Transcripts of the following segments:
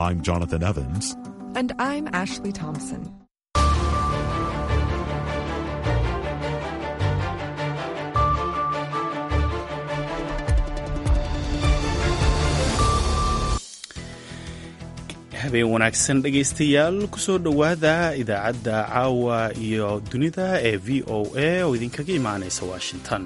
I'm Jonathan Evans. And I'm Ashley Thompson. habeen wanaagsan dhegaystayaal kusoo dhowaada idaacadda caawa iyo dunida ee v o a oo idinkaga imaanaysa washington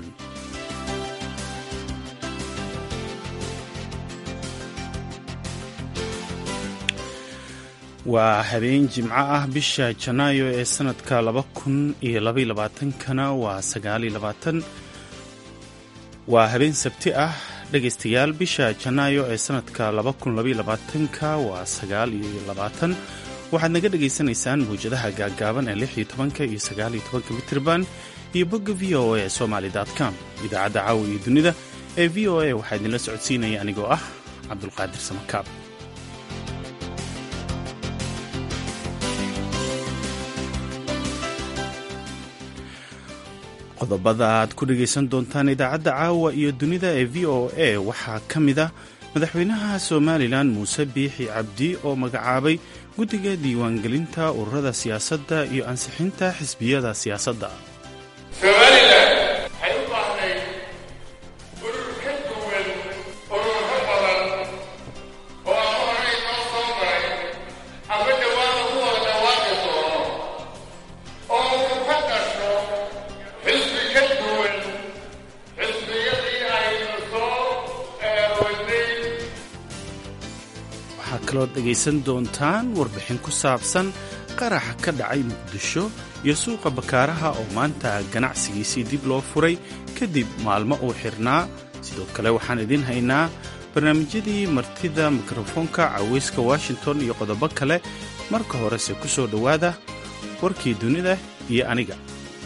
waa habeen jimco ah bisha janaayo ee sanadka laba kun iyo labaiy labaatankana waa sagaaliyo labaatan waa habeen sabti ah dhegaystayaal bisha janaayo ee sanadka laba kun labaiy labaatanka waa sagaal iyo labaatan waxaad naga dhagaysanaysaan mawjadaha gaaggaaban ee lix iyo tobanka iyo sagaal iyo tobanka mitirban iyo bogga v o a somaly com idaacadda caawa iyo dunida ee v o a waxaa idinla socodsiinaya anigoo ah cabdulqaadir samakaab qodobada aad ku dhegaysan doontaan idaacadda caawa iyo dunida ee v o a waxaa ka mid a madaxweynaha somalilan muuse biixi cabdi oo magacaabay guddiga diiwaangelinta ururada siyaasadda iyo ansixinta xisbiyada siyaasadda somalilan waxay u baahnayd urur ka duwan ururo badan oo ama horey noo soo maray ama dhawaana ku wada dhawaaqi doono oo uu ka dhasho xisbi ka duwan xisbiyadii aynu soo wadnay waxaa kaloo dhegaysan doontaan warbixin ku saabsan qaraxa ka dhacay muqdisho iyo suuqa bakaaraha oo maanta ganacsigiisii dib loo furay kadib maalmo uu xirnaa sidoo kale waxaan idiin haynaa barnaamijyadii martida mikrofoonka caweyska washington iyo qodobo kale marka horese ku soo dhowaada warkii dunida iyo aniga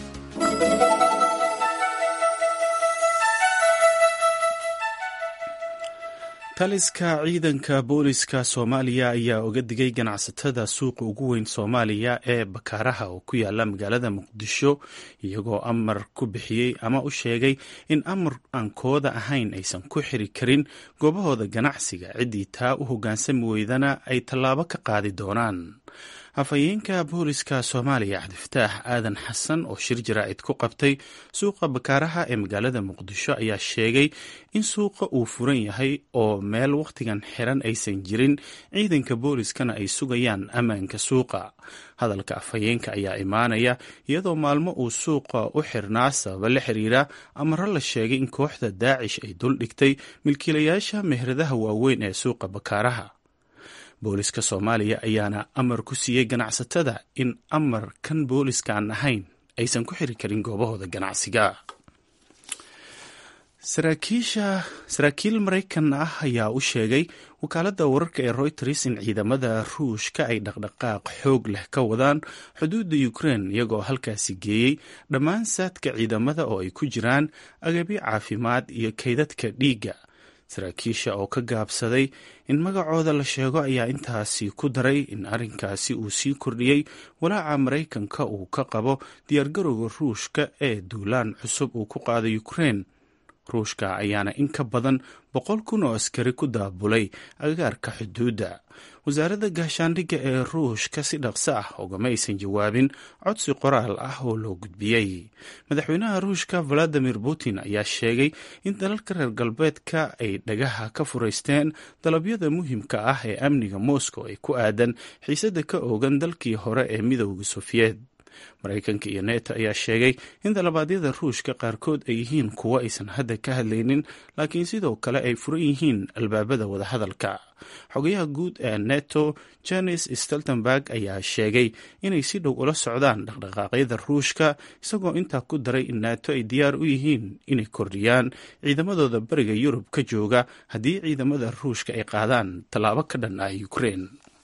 taliska ciidanka booliska soomaaliya ayaa oga digay ganacsatada suuqa ugu weyn soomaaliya ee bakaaraha oo ku yaala magaalada muqdisho iyagoo amar ku bixiyey ama u sheegay in amar aan kooda ahayn aysan ku xiri karin goobahooda ganacsiga ciddii taa u hoggaansami weydana ay tallaabo ka qaadi doonaan afhayeenka booliska soomaaliya cabdifataax aadan xasan oo shir jaraa'id ku qabtay suuqa bakaaraha ee magaalada muqdisho ayaa sheegay in suuqa uu furan yahay oo meel wakhtigan xiran aysan jirin ciidanka booliskana ay sugayaan ammaanka suuqa hadalka afhayeenka ayaa imaanaya iyadoo maalmo uu suuqa u xirnaa sababa la xiriira amaro la sheegay in kooxda daacish ay duldhigtay milkiilayaasha meheradaha waaweyn ee suuqa bakaaraha booliska soomaaliya ayaana amar ku siiyey ganacsatada in amar kan booliska aan ahayn aysan ku xiri karin goobahooda ganacsiga saraakiil maraykan ah ayaa u sheegay wakaaladda wararka ee royters in ciidamada ruushka ay dhaqdhaqaaq xoog leh ka wadaan xuduudda ukrein iyagoo halkaasi geeyey dhammaan saadka ciidamada oo ay ku jiraan agabyo caafimaad iyo kaydadka dhiigga saraakiisha oo ka gaabsaday in magacooda la sheego ayaa intaasi ku daray in arrinkaasi uu sii kordhiyey walaaca maraykanka uu ka qabo diyaargarowga ruushka ee duulaan cusub uu ku qaaday ukrein ruushka ayaana in ka badan boqol kun oo askari ku daabulay agagaarka xuduudda wasaaradda gaashaandhigga ee ruushka si dhaqso ah ugama aysan jawaabin codsi qoraal ah oo loo gudbiyey madaxweynaha ruushka valadimir putin ayaa sheegay in dalalka reer galbeedka ay dhagaha ka furaysteen dalabyada muhiimka ah ee amniga moscow ee ku aadan xiisadda ka oogan dalkii hore ee midowda sofiyeed maraykanka iyo neto ayaa sheegay in dalabaadyada ruushka qaarkood ay yihiin kuwo aysan hadda ka hadlaynin laakiin sidoo kale ay furan yihiin albaabada wadahadalka xogayaha guud ee neto janes steltenberg ayaa sheegay inay si dhow ula socdaan dhaqdhaqaaqyada ruushka isagoo intaa ku daray in nato ay diyaar u yihiin inay kordhiyaan ciidamadooda bariga yurub ka jooga haddii ciidamada ruushka ay qaadaan tallaabo ka dhan ah ukrein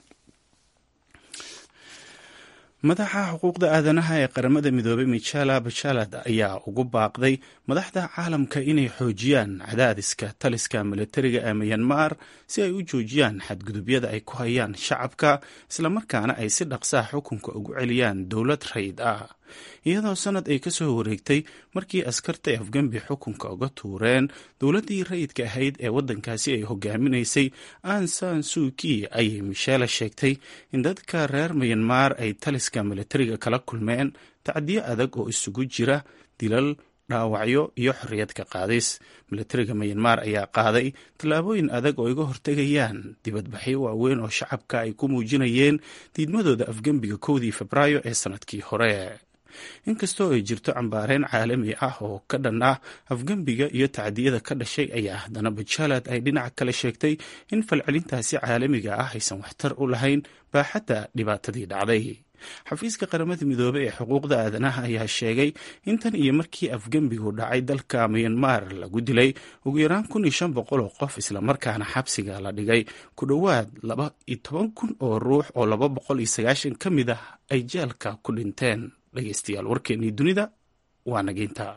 madaxa xuquuqda aadanaha ee qaramada midoobay michela bachalad ayaa ugu baaqday madaxda caalamka inay xoojiyaan cadaadiska taliska milatariga ee miyanmar si ay u joojiyaan xadgudubyada ay ku hayaan shacabka islamarkaana ay si dhaqsaha xukunka ugu celiyaan dowlad rayd ah iyadoo sanad ay kasoo wareegtay markii askarta ay afgembi xukunka uga tuureen dowladdii rayidka ahayd ee waddankaasi ay hogaaminaysay ansan suuki ayay michele sheegtay in dadka reer mayanmar ay taliska militariga kala kulmeen tacdiyo adag oo isugu jira dilal dhaawacyo iyo xorriyad ka qaadis militariga mayanmar ayaa qaaday tallaabooyin adag oo iga hortegayaan dibadbaxyo waaweyn oo shacabka ay ku muujinayeen diidmadooda afgembiga kowdii febraayo ee sannadkii hore inkastoo ay jirto cambaareen caalami ah oo ka dhan ah afgembiga iyo tacdiyada ka dhashay ayaa haddana bajalad ay dhinaca kale sheegtay in falcelintaasi caalamiga ah aysan waxtar u lahayn baaxadda dhibaatadii dhacday xafiiska qaramada midoobey ee xuquuqda aadanaha ayaa sheegay in tan iyo markii afgembigu dhacay dalka mayanmar lagu dilay ugu yaraan kun iyo shan boqol oo qof islamarkaana xabsiga la dhigay ku dhowaad laba iyo toban kun oo ruux oo laba boqol iyo sagaashan ka mid ah ay jeelka ku dhinteen dhegeystayaal warkeennii dunida waa nageynta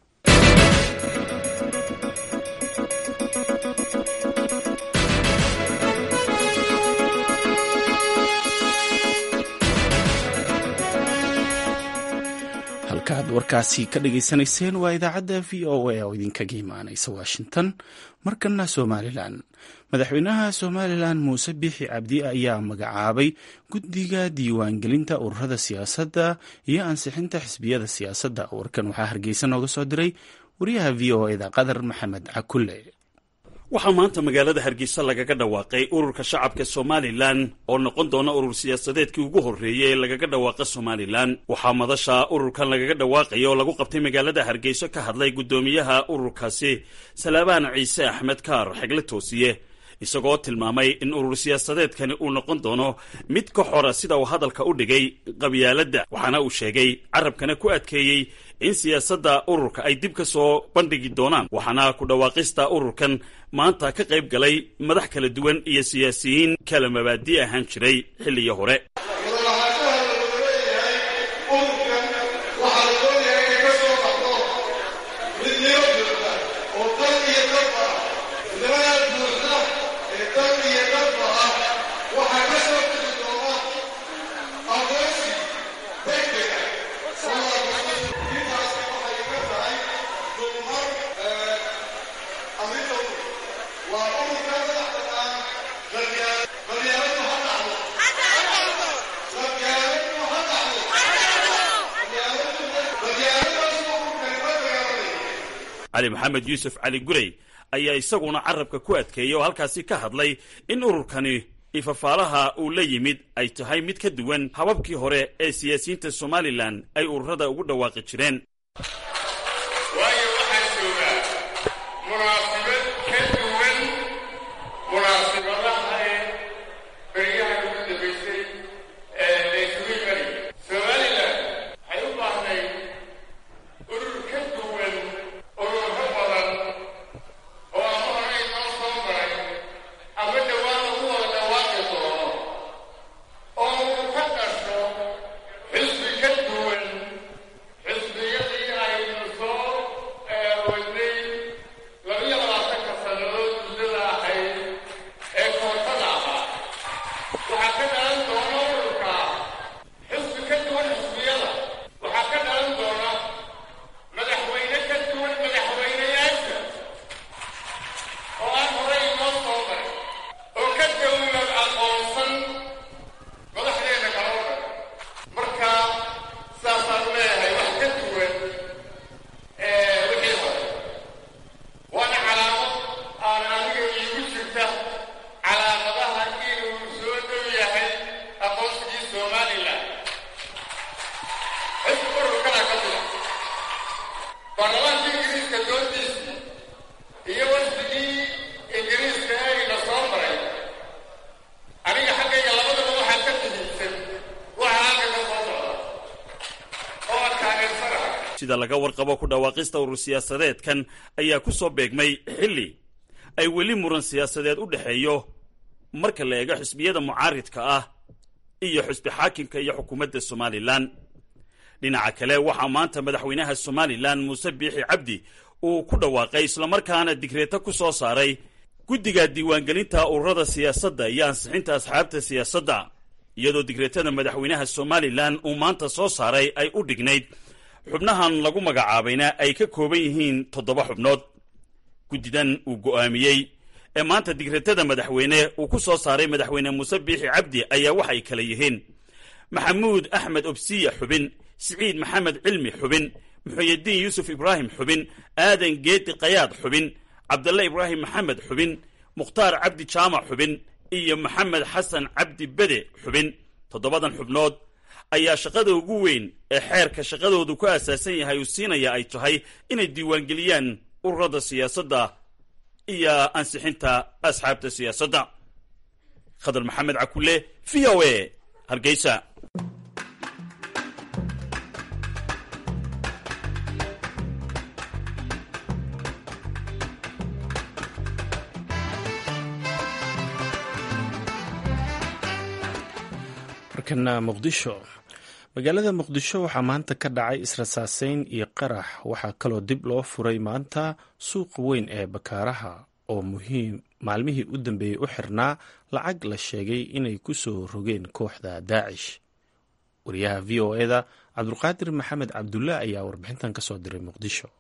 halkaad warkaasi ka dhageysanayseen waa idaacadda v o a oo idinkaga imaanaysa washington markana somalilan madaxweynaha somalilan muuse biixi cabdi ayaa magacaabay guddiga diiwaangelinta ururada siyaasadda iyo ansixinta xisbiyada siyaasadda warkan waxaa hargeysa nooga soo diray wariyaha v o eda qadar maxamed cakulle waxaa maanta magaalada hargeysa lagaga dhawaaqay ururka shacabka somalilan oo noqon doona urur siyaasadeedkii ugu horreeyay ee lagaga dhawaaqa somalilan waxaa madasha ururkan lagaga dhawaaqaya oo lagu qabtay magaalada hargeyso ka hadlay guddoomiyaha ururkaasi salaabaan ciise axmed kaar xegle toosiye isagoo tilmaamay in urur siyaasadeedkani uu noqon doono mid ka xora sida uu hadalka u dhigay qabyaaladda waxaana uu sheegay carabkana ku adkeeyey in siyaasadda ururka ay dib ka soo bandhigi doonaan waxaana ku dhawaaqista ururkan maanta ka qayb galay madax kala duwan iyo siyaasiyiin kala mabaadi ahaan jiray xilliyo hore cali maxamed yuusuf cali gurey ayaa isaguna carabka ku adkeeyey oo halkaasi ka hadlay in ururkani ifafaalaha uu la yimid ay tahay mid ka duwan hababkii hore ee siyaasiyiinta somalilan ay ururada ugu dhawaaqi jireen waayo waxaan joogaa munaasibad ka duwan munaasibadaha ee beryaha ugu dambaysay ee laysugu imani somalilan waxay u baahnay urur ka duwan ururo badan oo ama horey noo soo maray ama dhowaan lagu wada dhawaaqi doono oo uu ka dhasho xisbi ka duwan xisbiyadii aynu soo wadnay labiyo labaatanka sannadood muddada ahayd ee kootada ahaa waxaa ka dhalan doona ururka xisbi ka duwan xisbiyada waxaa ka dhalan doona madaxweyne ka duwan madaxweyneyaasha oo aan horey inoo soo maray oo ka dawlad aqoonsan madaxdeena kala wadan marka saasaan leeyahay wax ka duwan wixii hore waana calaamad aan aniga iigu jirta calaamadaha inuu soo dhow yahay aqoonsigii somalilan xisbi ururkana ka mida baarlamaanka ingiriiska doontiisii iyo wasfigii ingiriiska ayna soo maray aniga xaggayga labadaba waxaa ka muhiimsan waxa halka ka soo socda oo aan taageersanahay sida laga warqabo ku dhawaaqista urur siyaasadeedkan ayaa ku soo beegmay xilli ay weli muran siyaasadeed u dhexeeyo marka la eego xisbiyada mucaaridka ah iyo xisbi xaakimka iyo xukuumadda somalilan dhinaca kale waxaa maanta madaxweynaha somalilan muuse biixi cabdi uu ku dhawaaqay islamarkaana digreeto ku soo saaray guddiga diiwaangelinta ururada siyaasadda iyo ansixinta asxaabta siyaasadda iyadoo digreetada madaxweynaha somalilan uu maanta soo saaray ay u dhignayd xubnahan lagu magacaabayna ay ka kooban yihiin toddoba xubnood guddidan uu go'aamiyey ee maanta digreetada madaxweyne uu ku soo saaray madaxweyne muuse biixi cabdi ayaa waxay kala yihiin maxamuud axmed obsiya xubin siciid maxamed cilmi xubin muxuyidiin yuusuf ibraahim xubin aadan geedi kayaad xubin cabdalle ibraahim maxamed xubin mukhtaar cabdi jaamac xubin iyo maxamed xasan cabdi bede xubin toddobadan xubnood ayaa shaqada ugu weyn ee xeerka shaqadoodu ku aasaasan yahay uu siinaya ay tahay inay diiwaangeliyaan ururada siyaasadda iyo ansixinta asxaabta siyaasadda khadar maxamed cakule v o a hargeysa markana muqdisho magaalada muqdisho waxaa maanta ka dhacay israsaaseyn iyo qarax waxaa kaloo dib loo furay maanta suuqa weyn ee bakaaraha oo muhiim maalmihii u dambeeyey u xirnaa lacag la sheegay inay ku soo rogeen kooxda daacish wariyaha v o eda cabdulqaadir maxamed cabdulle ayaa warbixintan ka soo diray muqdisho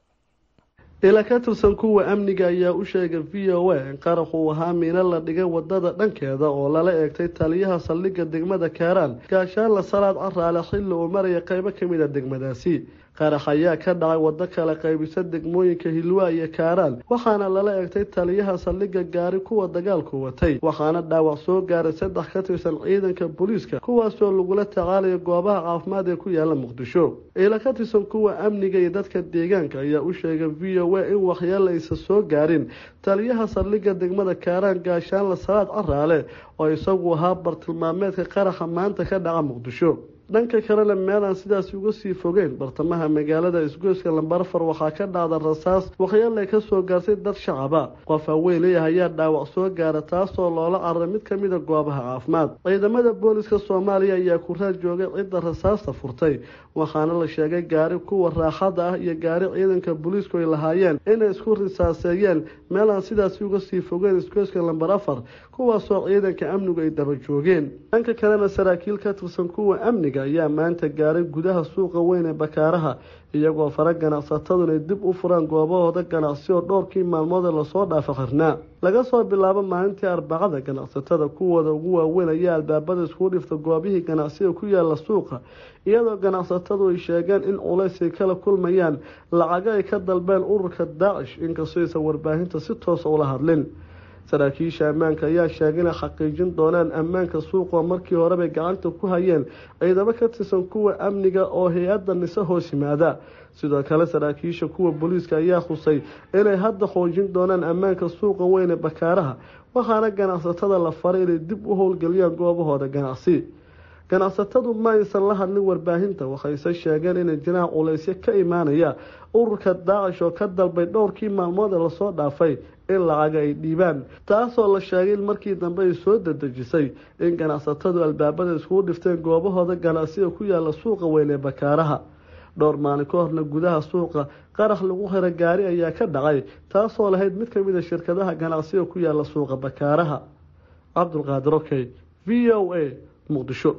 ila ka tirsan kuwa amniga ayaa u sheegay v o a in qarax uu ahaa miino la dhigay wadada dhankeeda oo lala eegtay taliyaha saldhigga degmada kaaraan gaashaanla salaad caraale xilli uu maraya qeybo kamid a degmadaasi qarax ayaa ka dhacay waddo kala qaybisa degmooyinka hilwaa iyo kaaraan waxaana lala eegtay taliyaha saldhigga gaari kuwa dagaalku watay waxaana dhaawac soo gaaray saddex ka tirsan ciidanka booliiska kuwaasoo lagula tacaalayo goobaha caafimaad ee ku yaala muqdisho ila ka tirsan kuwa amniga iyo dadka deegaanka ayaa u sheegay v o a in waxyaala aysan soo gaarin taliyaha saldhigga degmada kaaraan gaashaanla salaad caraale oo isagu ahaa bartilmaameedka qaraxa maanta ka dhaca muqdisho dhanka kalena meel aan sidaasi uga sii fogeyn bartamaha magaalada isgoyska lambarfar waxaa ka dhacda rasaas waxyaale ka soo gaartay dad shacaba qof haweeney ayaa dhaawac soo gaara taasoo loola cararay mid kamid a goobaha caafimaad ciidamada booliska soomaaliya ayaa ku raad joogay cidda rasaasta furtay waxaana la sheegay gaari kuwa raaxada ah iyo gaari ciidanka booliisku ay lahaayeen inay isku risaaseeyeen meel aan sidaasi uga sii fogeyn isgoyska lambar afar kuwaasoo ciidanka amnigu ay daba joogeen dhanka kalena saraakiil ka tirsan kuwa amniga ayaa maanta gaaray gudaha suuqa weyn ee bakaaraha iyagoo fara ganacsatadu inay dib u furaan goobahooda ganacsi oo dhowrkii maalmoodee lasoo dhaafa xirnaa laga soo bilaabo maalintii arbacada ganacsatada kuwooda ugu waaweyn ayaa albaabada iskugu dhifta goobihii ganacsiga ku yaala suuqa iyadoo ganacsatadu ay sheegeen in culays ay kala kulmayaan lacago ay ka dalbeen ururka daacish inkastoo aysan warbaahinta si toosa ula hadlin saraakiisha ammaanka ayaa sheegay inay xaqiijin doonaan ammaanka suuqoo markii horebay gacanta ku hayeen ciidamo ka tirsan kuwa amniga oo hay-adda nise hoos yimaada sidoo kale saraakiisha kuwa booliiska ayaa khusay inay hadda xoojin doonaan ammaanka suuqa weyn ee bakaaraha waxaana ganacsatada la faray inay dib u howlgeliyaan goobahooda ganacsi ganacsatadu ma aysan la hadlin warbaahinta waxayse sheegeen inay jiraan culaysyo ka imaanaya ururka daacish oo ka dalbay dhowrkii maalmood ee lasoo dhaafay in lacaga ay dhiibaan taasoo la sheegay in markii dambe ay soo dadejisay in ganacsatadu albaabada iskugu dhifteen goobahooda ganacsiga ku yaala suuqa weyn ee bakaaraha dhowr maalin ka horna gudaha suuqa qarax lagu xira gaari ayaa ka dhacay taasoo lahayd mid kamid a shirkadaha ganacsiga ku yaala suuqa bakaaraha cabdulqaadir okey v o a muqdisho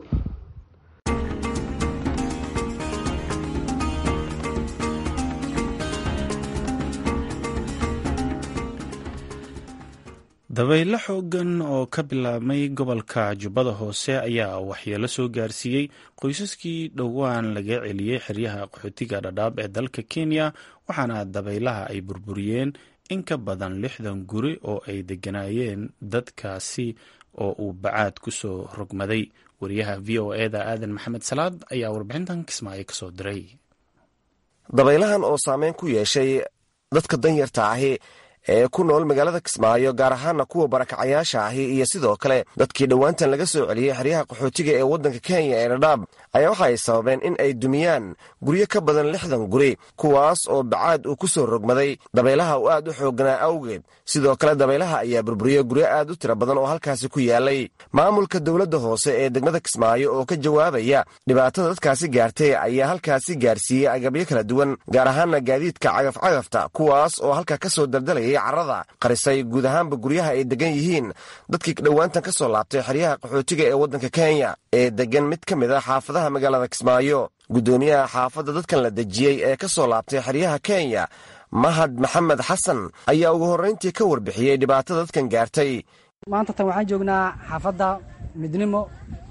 dabaylo xoogan oo ka bilaabmay gobolka jubbada hoose ayaa waxyeelo soo gaarsiiyey qoysaskii dhowaan laga celiyey xeryaha qaxootiga dhadhaab ee dalka kenya waxaana dabaylaha ay burburiyeen in ka badan lixdan guri oo ay degganaayeen dadkaasi oo uu bacaad ku soo rogmaday wariyaha v o eda aadan maxamed salaad ayaa warbixintan kismaayo ka soo diray dabaylahan oo saameyn ku yeeshay dadka danyarta ahi ee ku nool magaalada kismaayo gaar ahaana kuwa barakacayaasha ahi iyo sidoo kale dadkii dhowaantan laga soo celiyey xeryaha qaxootiga ee waddanka kenya ee dhadhaab ayaa waxa ay sababeen in ay dumiyaan guryo ka badan lixdan guri kuwaas oo bacaad uu ku soo rogmaday dabaylaha uu aad u xoogganaa awgeed sidoo kale dabaylaha ayaa burburiyey guryo aad u tira badan oo halkaasi ku yaalay maamulka dowladda hoose ee degmada kismaayo oo ka jawaabaya dhibaatada dadkaasi gaartay ayaa halkaasi gaarsiiyey agabyo kala duwan gaar ahaana gaadiidka cagafcagafta kuwaas oo halka ka soo daldalayay carrada qarisay guud ahaanba guryaha ay degan yihiin dadkii dhowaantan ka soo laabtay xeryaha qaxootiga ee waddanka kenya ee degan mid ka mid a xaafadaha magaalada kismaayo guddoomiyaha xaafadda dadkan la dejiyey ee ka soo laabtay xeryaha kenya mahad maxamed xasan ayaa ugu horrayntii ka warbixiyey dhibaatada dadkan gaartay maanta tan waxaan joognaa xaafadda midnimo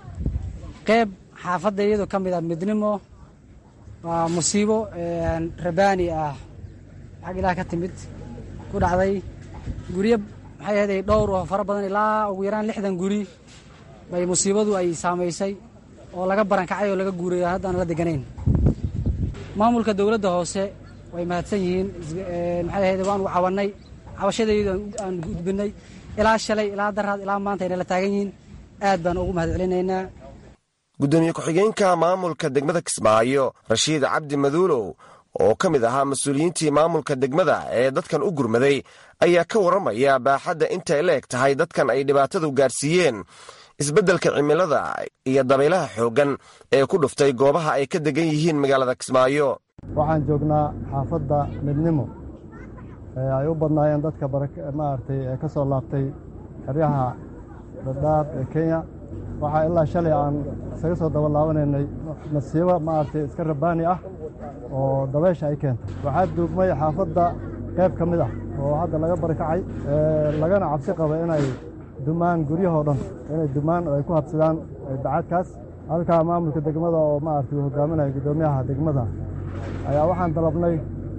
qeyb xaafadda iyadoo ka mid ah midnimo waa musiibo rabaani ah xag ilaah ka timid ku dhacday guryo maxay ahayd ay dhowr oo fara badan ilaa ugu yaraan lixdan guri bay musiibadu ay saamaysay oo laga barankacay oo laga guuray haddaan la deganayn maamulka dowladda hoose way mahadsan yihiin maxay ahayd waan u cawannay cabashadaydu aan gudbinay ilaa shalay ilaa daraad ilaa maanta ayna la taagan yihiin aad baan ugu mahad celinaynaa guddoomiye ku-xigeenka maamulka degmada kismaayo rashiid cabdi maduulow oo ka mid ahaa mas-uuliyiintii maamulka degmada ee dadkan u gurmaday ayaa ka warramaya baaxadda intay la eg tahay dadkan ay dhibaatadu gaarsiiyeen isbeddelka cimilada iyo dabaylaha xooggan ee ku dhuftay goobaha ay ka degan yihiin magaalada kismaayo waxaan joognaa xaafadda midnimo ee ay u badnaayeen dadka maaragtay ee ka soo laabtay xeryaha dhadhaab ee kenya waxaa ilaa shalay aan isaga soo daba laabanaynay masiibo maaragtay iska rabaani ah oo dabaysha ay keentay waxaa duugmay xaafadda qayb ka mid ah oo hadda laga barkacay lagana cabsi qaba inay dumaan guryahoo dhan inay dumaan oo ay ku habsadaan bacaadkaas halkaa maamulka degmada oo maaragtay uu hogaaminaya guddoomiyaha degmada ayaa waxaan dalabnay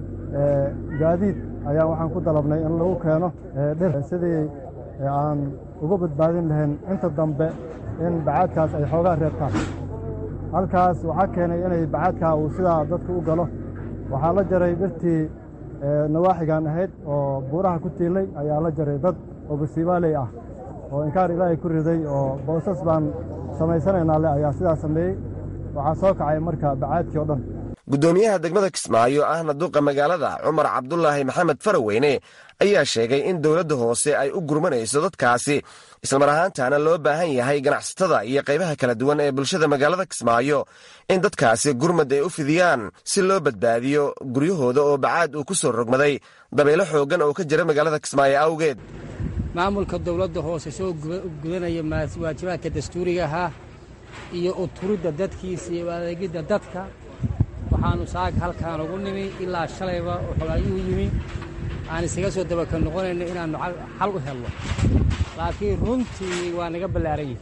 gaadiid ayaa waxaan ku dalabnay in lagu keeno dhir sidii aan uga badbaadin lahayn inta dambe in bacaadkaas ay xoogaa reebtaan halkaas waxaa keenay inay bacaadkaa uu sidaa dadka u galo waxaa la jaray dhirtii nawaaxigan ahayd oo buuraha ku tiilay ayaa la jaray dad oo basiibaaley ah oo inkaar ilaahay ku riday oo boosas baan samaysanaynaa le ayaa sidaa sameeyey waxaa soo kacay marka bacaadkii oo dhan guddoomiyaha degmada kismaayo ahna duqa magaalada cumar cabdulaahi maxamed faraweyne ayaa sheegay in dowladda hoose ay u gurmanayso dadkaasi islamar ahaantaana loo baahan yahay ganacsatada iyo qaybaha kala duwan ee bulshada magaalada kismaayo in dadkaasi gurmad ay u fidiyaan si loo badbaadiyo guryahooda oo bacaad uu ku soo rogmaday dabaylo xooggan oo ka jira magaalada kismaayo awgeed maamulka dowladda hoose soo gudanaya waajibaadka dastuuriga ahaa iyo uturidda dadkiisa iyo adeegidda dadka waxaannu saaga halkaan ugu nimi ilaa shalayba oo xogaayuhu yimi aan isaga soo dabaka noqonayno inaannu xal u helno laakiin runtii waa naga ballaaran yihi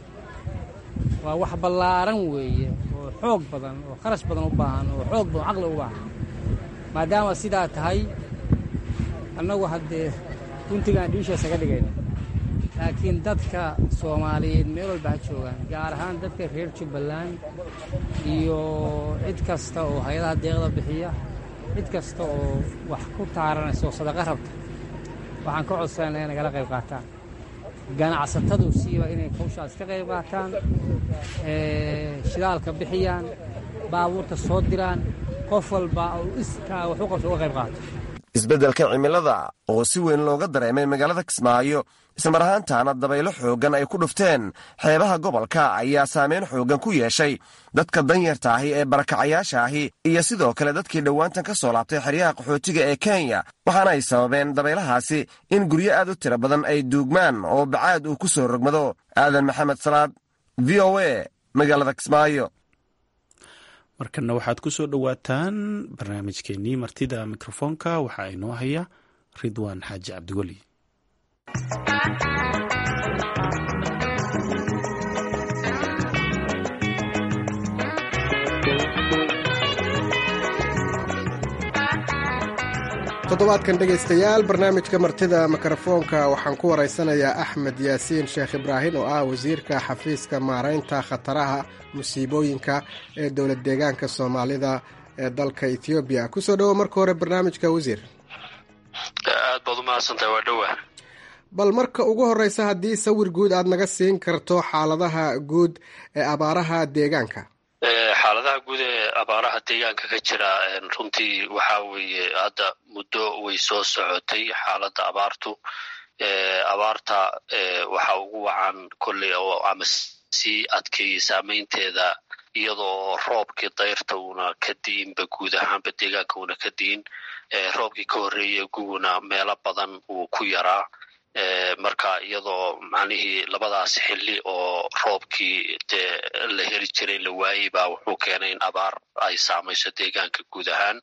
waa wax ballaaran weeye oo xoog badan oo kharash badan u baahan oo xoog badan caqli u baahan maadaama sidaa tahay annagu haddee guntigaan dhiisha isaga dhigayna laakiin dadka soomaaliyeed meel walba ha joogaan gaar ahaan dadka reer jubbaland iyo cid kasta oo hay-adaha deeqda bixiya cid kasta oo wax ku taaranaysa oo sadaqa rabta waxaan ka codsanayna inay nagala qayb qaataan ganacsatadu siiba inay hawshaas ka qayb qaataan shidaalka bixiyaan baabuurta soo diraan qof walba uu iskaa wax u qabso uga qayb qaato isbeddelka cimilada oo si weyn looga dareemay magaalada kismaayo islamar ahaantaana dabaylo xooggan ay ku dhufteen xeebaha gobolka ayaa saameyn xooggan ku yeeshay dadka danyarta ahi ee barakacayaasha ahi iyo sidoo kale dadkii dhowaantan ka soo laabtay xeryaha qaxootiga ee kenya waxaana ay sababeen dabaylahaasi in guryo aad u tiro badan ay duugmaan oo bacaad uu ku soo rogmado aadan maxamed salaad v o a magaalada kismaayo markana waxaad ku soo dhowaataan barnaamijkeenii martida mikrofoonka waxaa inoo haya ridwaan xaaji cabdiweli toddobaadkan dhegaystayaal barnaamijka martida mikrofoonka waxaan ku waraysanayaa axmed yaasiin sheekh ibraahim oo ah wasiirka xafiiska maaraynta khataraha musiibooyinka ee dowlad deegaanka soomaalida ee dalka ethoobiya kusoo dhowo marka hore barnaamijka wasiir aad baad umahadsantahay waa dhowa bal marka ugu horeysa haddii sawir guud aad naga siin karto xaaladaha guud ee abaaraha deegaanka xaaladaha guud ee abaaraha deegaanka ka jira runtii waxa weeye hadda muddo way soo socotay xaaladda abaartu abaarta waxa ugu wacan kolley oo ama sii adkeeyey saameynteeda iyadoo roobkii dayrta uuna ka di'inba guud ahaanba deegaanka uuna ka di'in roobkii ka horreeyey guguna meelo badan uu ku yaraa marka iyadoo macnihii labadaas xilli oo roobkii dee la heli jiray la waayey baa wuxuu keenay in abaar ay saamayso deegaanka guud ahaan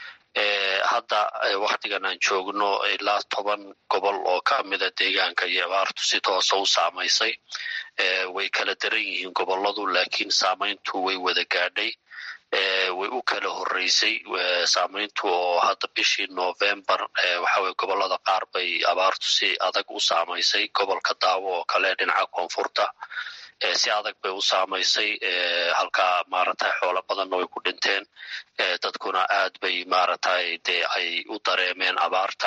hadda waktigan aan joogno ilaa toban gobol oo ka mida deegaanka iyo abaartu si toosa u saamaysay way kala daran yihiin goboladu laakiin saamayntu way wada gaadhay way u kala horreysay saamayntu oo hadda bishii novembar waxaweye gobolada qaar bay abaartu si adag u saamaysay gobolka daawo oo kale dhinaca koonfurta si adag bay u saamaysay halkaa maaragtay xoolo badanna way ku dhinteen dadkuna aad bay maaragtay dee ay u dareemeen abaarta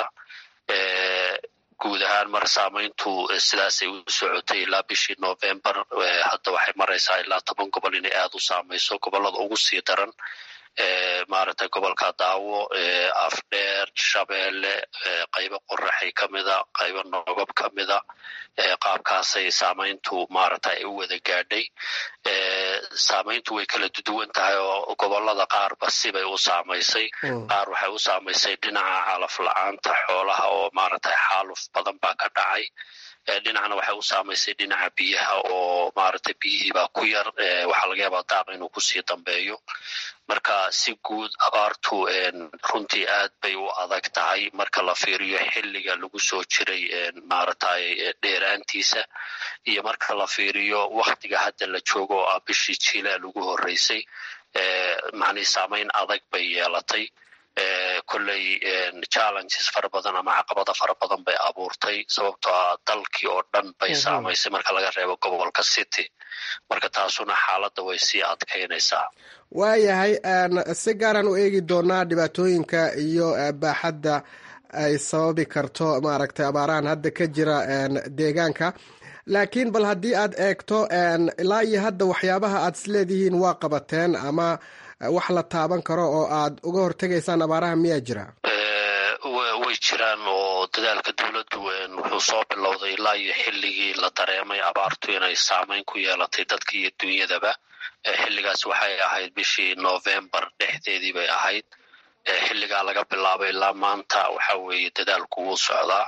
guud ahaan mar saamayntu sidaasay u socotay ilaa bishii novembar hadda waxay maraysaa ilaa toban gobol inay aad u saamayso gobolada ugu sii daran maaragtay gobolka daawo afdheer shabeelle qaybo qoraxay ka mida qaybo nogob ka mida qaabkaasay saamayntu maaragtay ay u wada gaadhay saamayntu way kala duwan tahay oo gobolada qaarba sibay u saamaysay qaar waxay u saamaysay dhinaca calaf la-aanta xoolaha oo maaragtay xaaluf badan baa ka dhacay dhinacna waxay u saamaysay dhinaca biyaha oo maaragtay biyihiibaa ku yar waxaa laga yaabaa daaq inuu kusii dambeeyo marka si guud abaartu runtii aad bay u adag tahay marka la fiiriyo xilliga lagu soo jiray maaragtay dheeraantiisa iyo marka la fiiriyo waktiga hadda la joogo oo ah bishii jiilaal ugu horreysay macnii saamayn adag bay yeelatay kolley challenges fara badan ama caqabada fara badan bay abuurtay sababtoo ah dalkii oo dhan bay saamaysay marka laga reebo gobolka city marka taasuna xaaladda way sii adkaynaysaa waayahay si gaaraan u eegi doonaa dhibaatooyinka iyo baaxadda ay sababi karto maaragtay abaarahan hadda ka jira deegaanka laakiin bal haddii aad eegto ilaa iyo hadda waxyaabaha aad isleedihiin waa qabateen ama wax la taaban karo oo aad uga hortegaysaan abaaraha miyaa jira way jiraan oo dadaalka dowladdu wuxuu soo bilowday ilaa iyo xilligii la dareemay abaartu inay saamayn ku yeelatay dadka iyo dunyadaba xilligaas waxay ahayd bishii novembar dhexdeedii bay ahayd xilligaa laga bilaabay ilaa maanta waxa weeye dadaalku wuu socdaa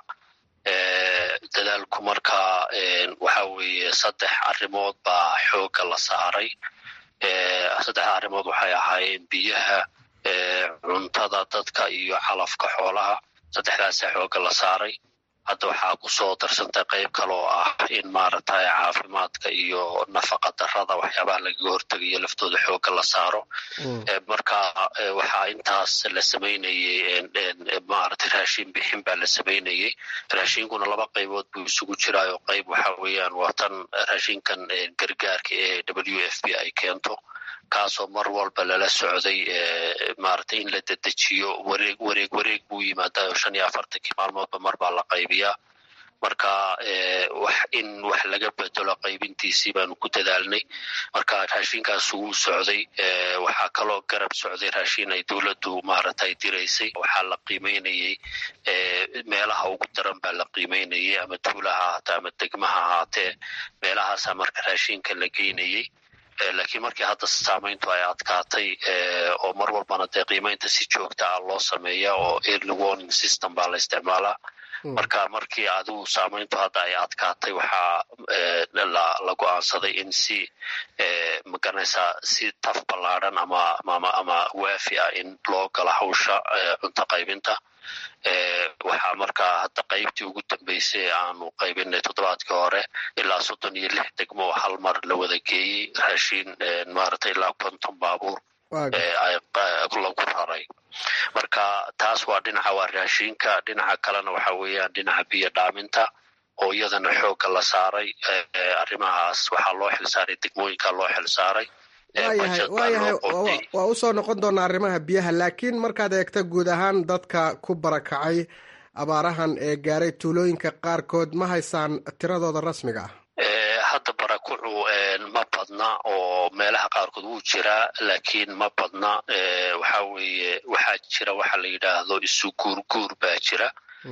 dadaalku markaa waxa weeye saddex arrimood baa xoogga la saaray saddexda arrimood waxay ahaayeen biyaha cuntada dadka iyo calafka xoolaha saddexdaasa xoogga la saaray hadda waxaa ku soo darsantay qayb kale oo ah in maaragtay caafimaadka iyo nafaqa darada waxyaabaha lagaga hortegayo laftooda xoogga la saaro marka waxaa intaas la samaynayey maaragtay raashin bixin baa la samaynayey raashinkuna laba qaybood buu isugu jiraayo qayb waxa weeyaan waa tan raashinkan gargaarka ee w f b ay keento kaasoo mar walba lala socday maaragtay in la dedejiyo wareeg wareeg wareeg buu yimaadaa shan iyo afartankii maalmoodba mar baa la qaybiyaa marka wax in wax laga bedelo qaybintiisii baanu ku dadaalnay marka raashinkaas wuu socday waxaa kaloo garab socday raashin ay dowladdu maaragtay diraysay waxaa la qiimeynayey meelaha ugu daran baa la qiimeynayey ama tuulaha ahaatee ama degmaha ahaatee meelahaasaa marka raashinka la geynayey laakiin markii hadda saamayntu ay adkaatay oo mar walbana dee qiimeynta si joogta ah loo sameeya oo early warning system baa la isticmaalaa marka markii adigu saamayntu hadda ay adkaatay waxaa la go-aansaday in si magaranaysaa si taf ballaadhan ama ama waafi ah in loo galo hawsha cunto qaybinta waxaa markaa hadda qaybtii ugu dambeysay aanu qaybinay toddobaadkii hore ilaa soddon iyo lix degmo oo hal mar la wada geeyey raashiin maaragtay ilaa konton baabuur lagu raray marka taas waa dhinaca waa raashiinka dhinaca kalena waxa weeyaan dhinaca biyo dhaaminta oo iyadana xoogga la saaray arrimahaas waxaa loo xilsaaray degmooyinka loo xilsaaray waayahay waayahay waa usoo noqon doonaa arrimaha biyaha laakiin markaad eegta guud ahaan dadka ku barakacay abaarahan ee gaaray tuulooyinka qaarkood ma haysaan tiradooda rasmiga ah hadda barakucu ma badna oo meelaha qaarkood wuu jiraa laakiin ma badna waxa weeye waxaa jira waxa la yidhaahdo isu guurguur baa jira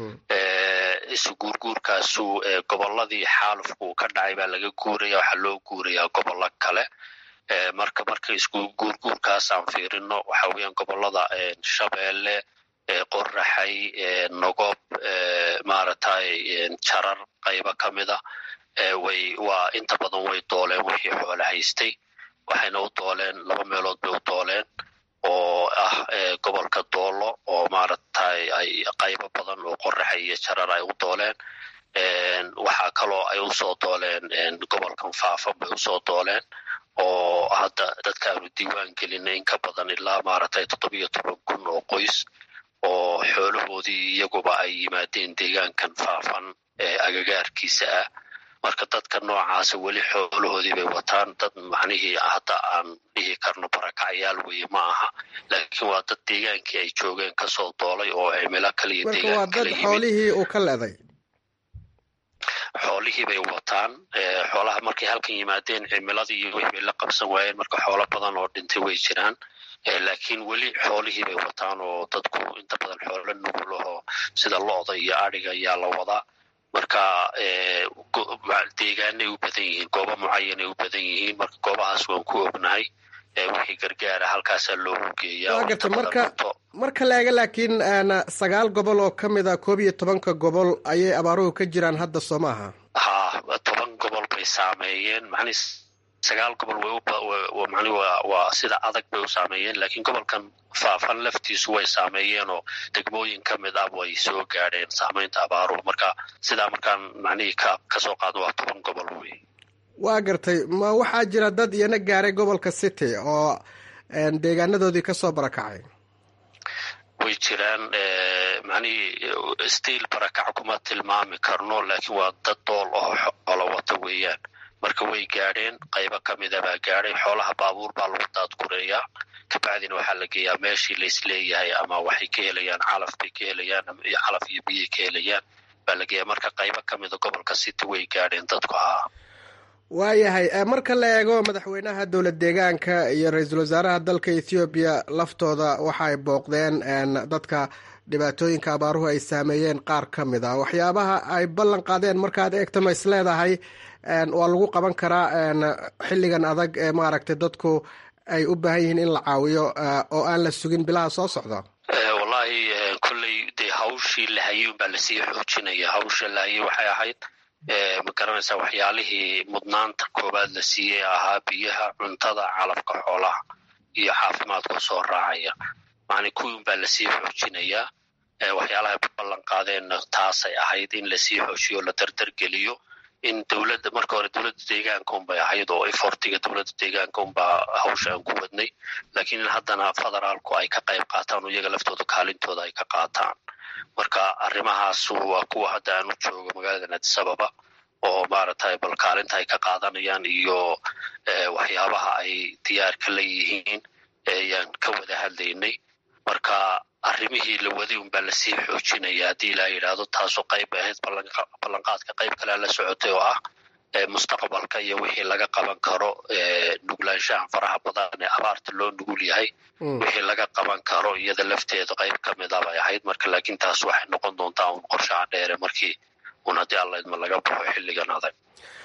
isu guurguurkaasu gobolladii xaalufku ka dhacay baa laga guuraya waxaa loo guurayaa gobollo kale marka marka isku guurguurkaasaan fiirino waxa weeyaan gobollada shabeelle qoraxay nogob maaragtay jarar qaybo ka mida way waa inta badan way dooleen wixii xoolo haystay waxayna u dooleen laba meelood bay u dooleen oo ah gobolka doolo oo maaragtay ay qaybo badan oo qoraxay iyo jarar ay u dooleen waxaa kaloo ay usoo dooleen gobolkan faafan bay usoo dooleen oo hadda dadka aanu diiwaan gelina in ka badan ilaa maaragtay toddobiyo toban kun oo qoys oo xoolahoodii iyaguba ay yimaadeen deegaankan faafan ee agagaarkiisa ah marka dadka noocaasa weli xoolahoodii bay wataan dad macnihii hadda aan dhihi karno barakacyaal weye ma aha laakiin waa dad deegaankii ay joogeen kasoo doolay oo cimilo kaliyo marka waa dad xoolihii uu ka leeday xoolihii bay wataan xoolaha markay halkan yimaadeen cimiladii iyo wixii bay la qabsan waayeen marka xoolo badan oo dhintay way jiraan laakiin weli xoolihii bay wataan oo dadku inta badan xoolo nugulaho sida lo-da iyo adhiga ayaa la wadaa marka deegaanay u badan yihiin goobo mucayanay u badan yihiin marka goobahaas waan ku ognahay wixii gargaara halkaasaa loogu geeyaa waa garta marka marka la eega laakiin sagaal gobol oo ka mid a koob iyo tobanka gobol ayay abaaruhu ka jiraan hadda soo maaha ha toban gobol bay saameeyeen macnii sagaal gobol way mani waa sida adag bay u saameeyeen laakiin gobolkan faafan laftiisu way saameeyeen oo degmooyin ka mid ah way soo gaadheen saamaynta abaaruhu marka sidaa markaan macnihii ka kasoo qaadno waa toban gobol wey waa gartay ma waxaa jira dad iyana gaaray gobolka city oo deegaanadoodii kasoo barakacay way jiraan macnihii stiil barakac kuma tilmaami karno laakiin waa dad dool oo xoolo wata weeyaan marka way gaadheen qaybo ka mida baa gaadhay xoolaha baabuur baa lagu daadgureeyaa kabacdina waxaa la geeyaa meeshii laisleeyahay ama waxay ka helayaan calaf bay ka helayaan calaf iyo biyay ka helayaan baa la geeyaa marka qaybo ka mida gobolka city way gaadheen dadku haa waayahay marka la eego madaxweynaha dowlad deegaanka iyo ra-iisul wasaaraha dalka ethoobiya laftooda waxa ay booqdeen dadka dhibaatooyinka abaaruhu ay saameeyeen qaar ka mid a waxyaabaha ay ballan qaadeen markaad eegta ma is leedahay waa lagu qaban karaa xilligan adag ee maaragtay dadku ay u baahan yihiin in la caawiyo oo aan la sugin bilaha soo socda wallahi kolley dee hawshii la hayay unbaa lasii xoojinaya hawsha la hayay waxay ahayd ma garanaysaa waxyaalihii mudnaanta koowaad la siiyey ahaa biyaha cuntada calafka xoolaha iyo caafimaadka soo raacaya macni kuwii unbaa lasii xoojinayaa waxyaalahay ballan qaadeenna taasay ahayd in lasii xoojiyo la dardargeliyo in dowladda marka hore dowladda deegaanka unbay ahayd oo efortiga dowladda deegaanka unbaa hawsha aan ku wadnay laakiin in haddana federaalku ay ka qayb qaataan oo iyaga laftooda kaalintooda ay ka qaataan marka arrimahaas waa kuwa hadda aan u joogo magaalada addis ababa oo maaragtay bal kaalinta ay ka qaadanayaan iyo waxyaabaha ay diyaarka la yihiin ayaan ka wada hadlaynay marka arrimihii la waday unbaa lasii xoojinaya haddii ilaa yidhaahdo taasoo qayb ahayd ballanqaadka qayb kalea la socotay oo ah mustaqbalka iyo wixii laga qaban karo nuglaanshahan faraha badan ee abaarta loo nugul yahay wixii laga qaban karo iyada lafteeda qayb ka mida bay ahayd marka laakiin taas waxay noqon doontaa un qorshaha dheere markii un haddii allaydma laga baxo xilligan adag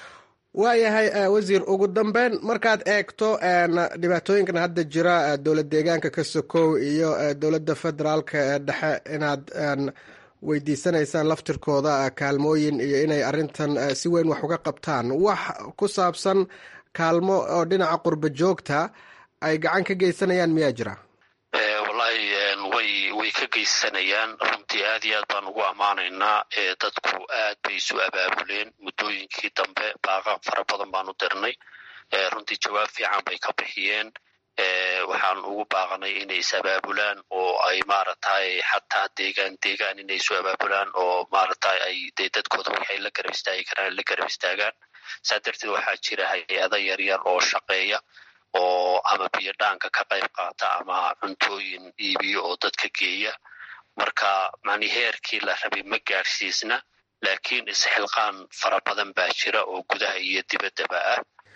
waayahay wasiir ugu dambeyn markaad eegto dhibaatooyinkan hadda jira dowlad deegaanka ka sokow iyo dowladda federaalka ee dhexe inaad weydiisanaysaan laftirkooda kaalmooyin iyo inay arintan si weyn wax uga qabtaan wax ku saabsan kaalmo oo dhinaca qurba joogta ay gacan ka geysanayaan miyaa jira wallahi way way ka geysanayaan runtii aad iyo aad baan ugu ammaanaynaa dadku aad bay isu abaabuleen muddooyinkii dambe baaqa fara badan baan u dirnay runtii jawaab fiican bay ka bixiyeen waxaan ugu baaqnay inay is abaabulaan oo ay maaragtay xataa deegaan deegaan inay isu abaabulaan oo maaragtay ay dee dadkooda waxay la garab istaagi karaan la garab istaagaan saa darteed waxaa jira hay-ada yaryar oo shaqeeya oo ama biyo dhaanka ka qayb qaata ama cuntooyin iibiyo oo dadka geeya marka mani heerkii la rabay ma gaadhsiisna laakiin isxilqaan fara badan baa jira oo gudaha iyo dibaddaba ah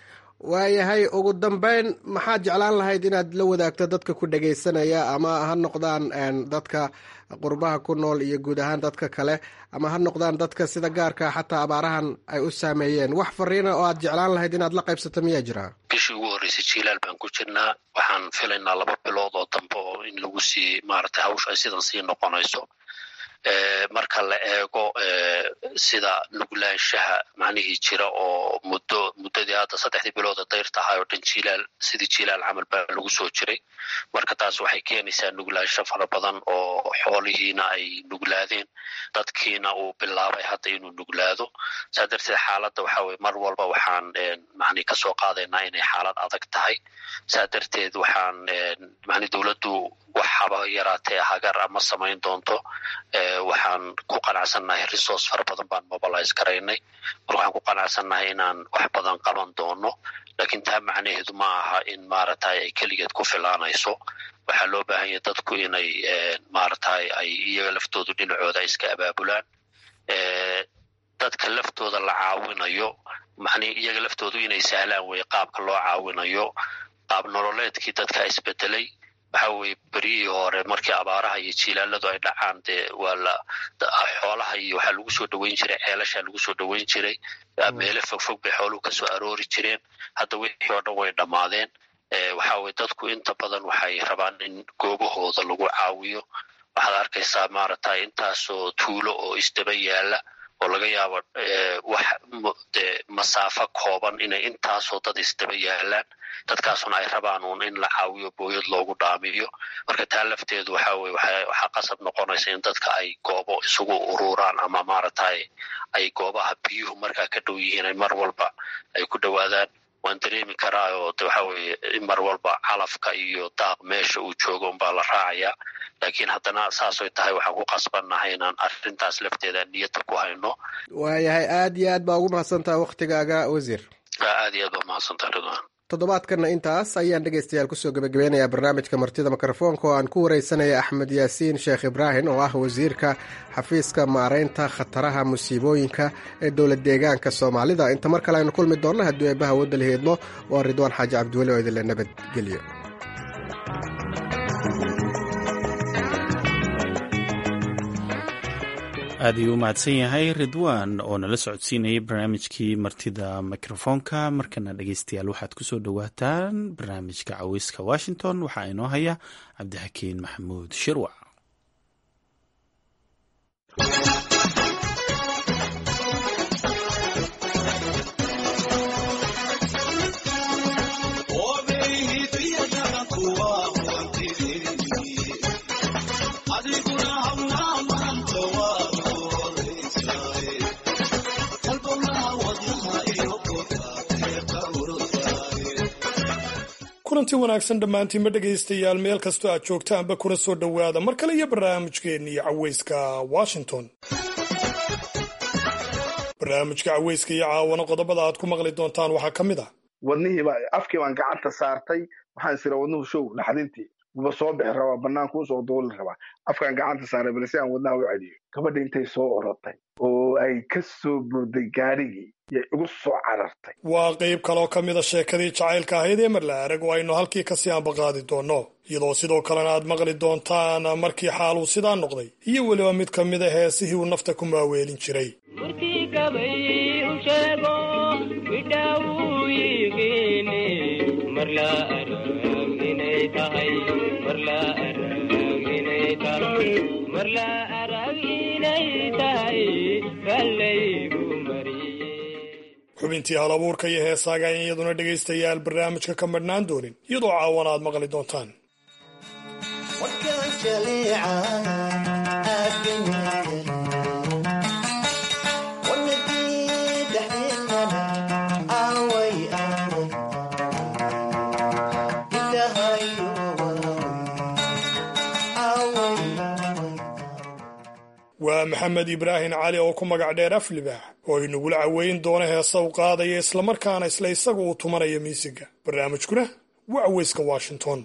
waayahay ugu dambeyn maxaad jeclaan lahayd inaad la wadaagto dadka ku dhagaysanaya ama ha noqdaan dadka qurbaha ku nool iyo guud ahaan dadka kale ama ha noqdaan dadka sida gaarka xataa abaarahan ay u saameeyeen wax fariina oo aad jeclaan lahayd inaad la qaybsato miyaa jira bishii ugu horreysay jiilaal baan ku jirnaa waxaan filaynaa laba bilood oo dambe oo in lagu sii maaragtay hawsha ay sidan sii noqonayso marka la eego sida nuglaanshaha macnihii jira oo muddo muddadii hadda saddexdii bilooda dayrta ahay oo dhan jilaal sidii jilaal camal baa lagu soo jiray marka taas waxay keenaysaa nuglaansho fara badan oo xoolihiina ay nuglaadeen dadkiina uu bilaabay hadda inuu nuglaado saa darteed xaaladda waxa weye mar walba waxaan macnihi kasoo qaadaynaa inay xaalad adag tahay saa darteed waxaan macni dowladdu wax haba yaraatee hagar ama samayn doonto waxaan ku qanacsannahay resource fara badan baan mobilize garaynay mar waxaan ku qanacsannahay inaan wax badan qaban doono lakiin taa macnaheedu ma aha in maaragtay ay keligeed ku filaanayso waxaa loo baahan yahay dadku inay maaragtay ay iyaga laftoodu dhinacooda ay iska abaabulaan dadka laftooda la caawinayo macnihi iyaga laftoodu inay sahlaan weye qaabka loo caawinayo qaab nololeedkii dadka isbedelay waxa weye beryihii hore markii abaaraha iyo jiilaaladu ay dhacaan dee waa la xoolaha iyo waxaa lagu soo dhoweyn jiray ceelashaa lagu soo dhoweyn jiray meelo fogfog bay xooluhu kasoo aroori jireen hadda wixii oo dhan way dhammaadeen waxa weye dadku inta badan waxay rabaan in goobahooda lagu caawiyo waxaad arkaysaa maaragtay intaasoo tuulo oo isdaba yaala oo laga yaabo wax de masaafo kooban inay intaasoo dad isdaba yaalaan dadkaasuna ay rabaan uun in la caawiyo booyad loogu dhaamiyo marka taa lafteedu waxa weye waxaa qasab noqonaysa in dadka ay goobo isugu ururaan ama maaragtay ay goobaha biyuhu markaa ka dhow yihiin ay mar walba ay ku dhowaadaan waan dareemi karaa oo de waxa weye in mar walba calafka iyo daaq meesha uu joogo unbaa la raacayaa laakiin haddana saasoy tahay waxaan ku qasbannahay inaan arrintaas lafteeda niyadda ku hayno waayahay aad iyo aad baa ugu mahadsantaha waktigaaga wasiir aad iyo aad baa mahadsantaha ridwan toddobaadkanna intaas ayaan dhegaystayaal kusoo gebagabeynayaa barnaamijka martida mikrofoonka oo aan ku wareysanaya axmed yaasiin sheekh ibraahim oo ah wasiirka xafiiska maareynta khataraha musiibooyinka ee dowlad deegaanka soomaalida inta mar kale aynu kulmi doonno haddii eebbaha wadda la heedmo waa ridwaan xaaji cabdiweli oo idinle nabadgelyo aad ayuu u mahadsan yahay ridwaan oo nala socodsiinayay barnaamijkii martida mikrofoonka markana dhegeystayaal waxaad kusoo dhowaataan barnaamijka caweyska washington waxaa inoo haya cabdixakiin maxamuud shirwac kulanti wanaagsan dhammaantiinba dhegaystayaal meel kastoo aad joogtaanba kuna soo dhowaada mar kale iyo barnaamijkeennii caweyska washington barnaamijka caweyska iyo caawana qodobada aad ku maqli doontaan waxaa ka mid ah wadnihiiba afkii baan gacanta saartay waxaan isira wadnuhu show naxdintii wuba soo bixi rabaa banaanku usoo duuli rabaa afkaan gacanta saaray balse aan wadnaha u celiyo gabadha intay soo orotay oo ay ka soo burday gaadhigii yay igu soo carartay waa qayb kaloo ka mida sheekadii jacaylka ahayd ee marla arag oo aynu halkii kasii ambaqaadi doonno iyadoo sidoo kalena aad maqli doontaan markii xaaluu sidaa noqday iyo weliba mid ka mida heesihii uu nafta ku maaweelin jiray xubintii hal abuurka iyo heesaaga ayan iyaduna dhegaystayaal barnaamijka ka madhnaan doonin iyadoo caawana aad maqli doontaan waa maxamed ibraahim cali oo ku magac dheer aflibaax oo inagula caweyn doona heesa u qaadaya islamarkaana isla isaga uu tumanaya miisiga barnaamijkuna waa caweyska washington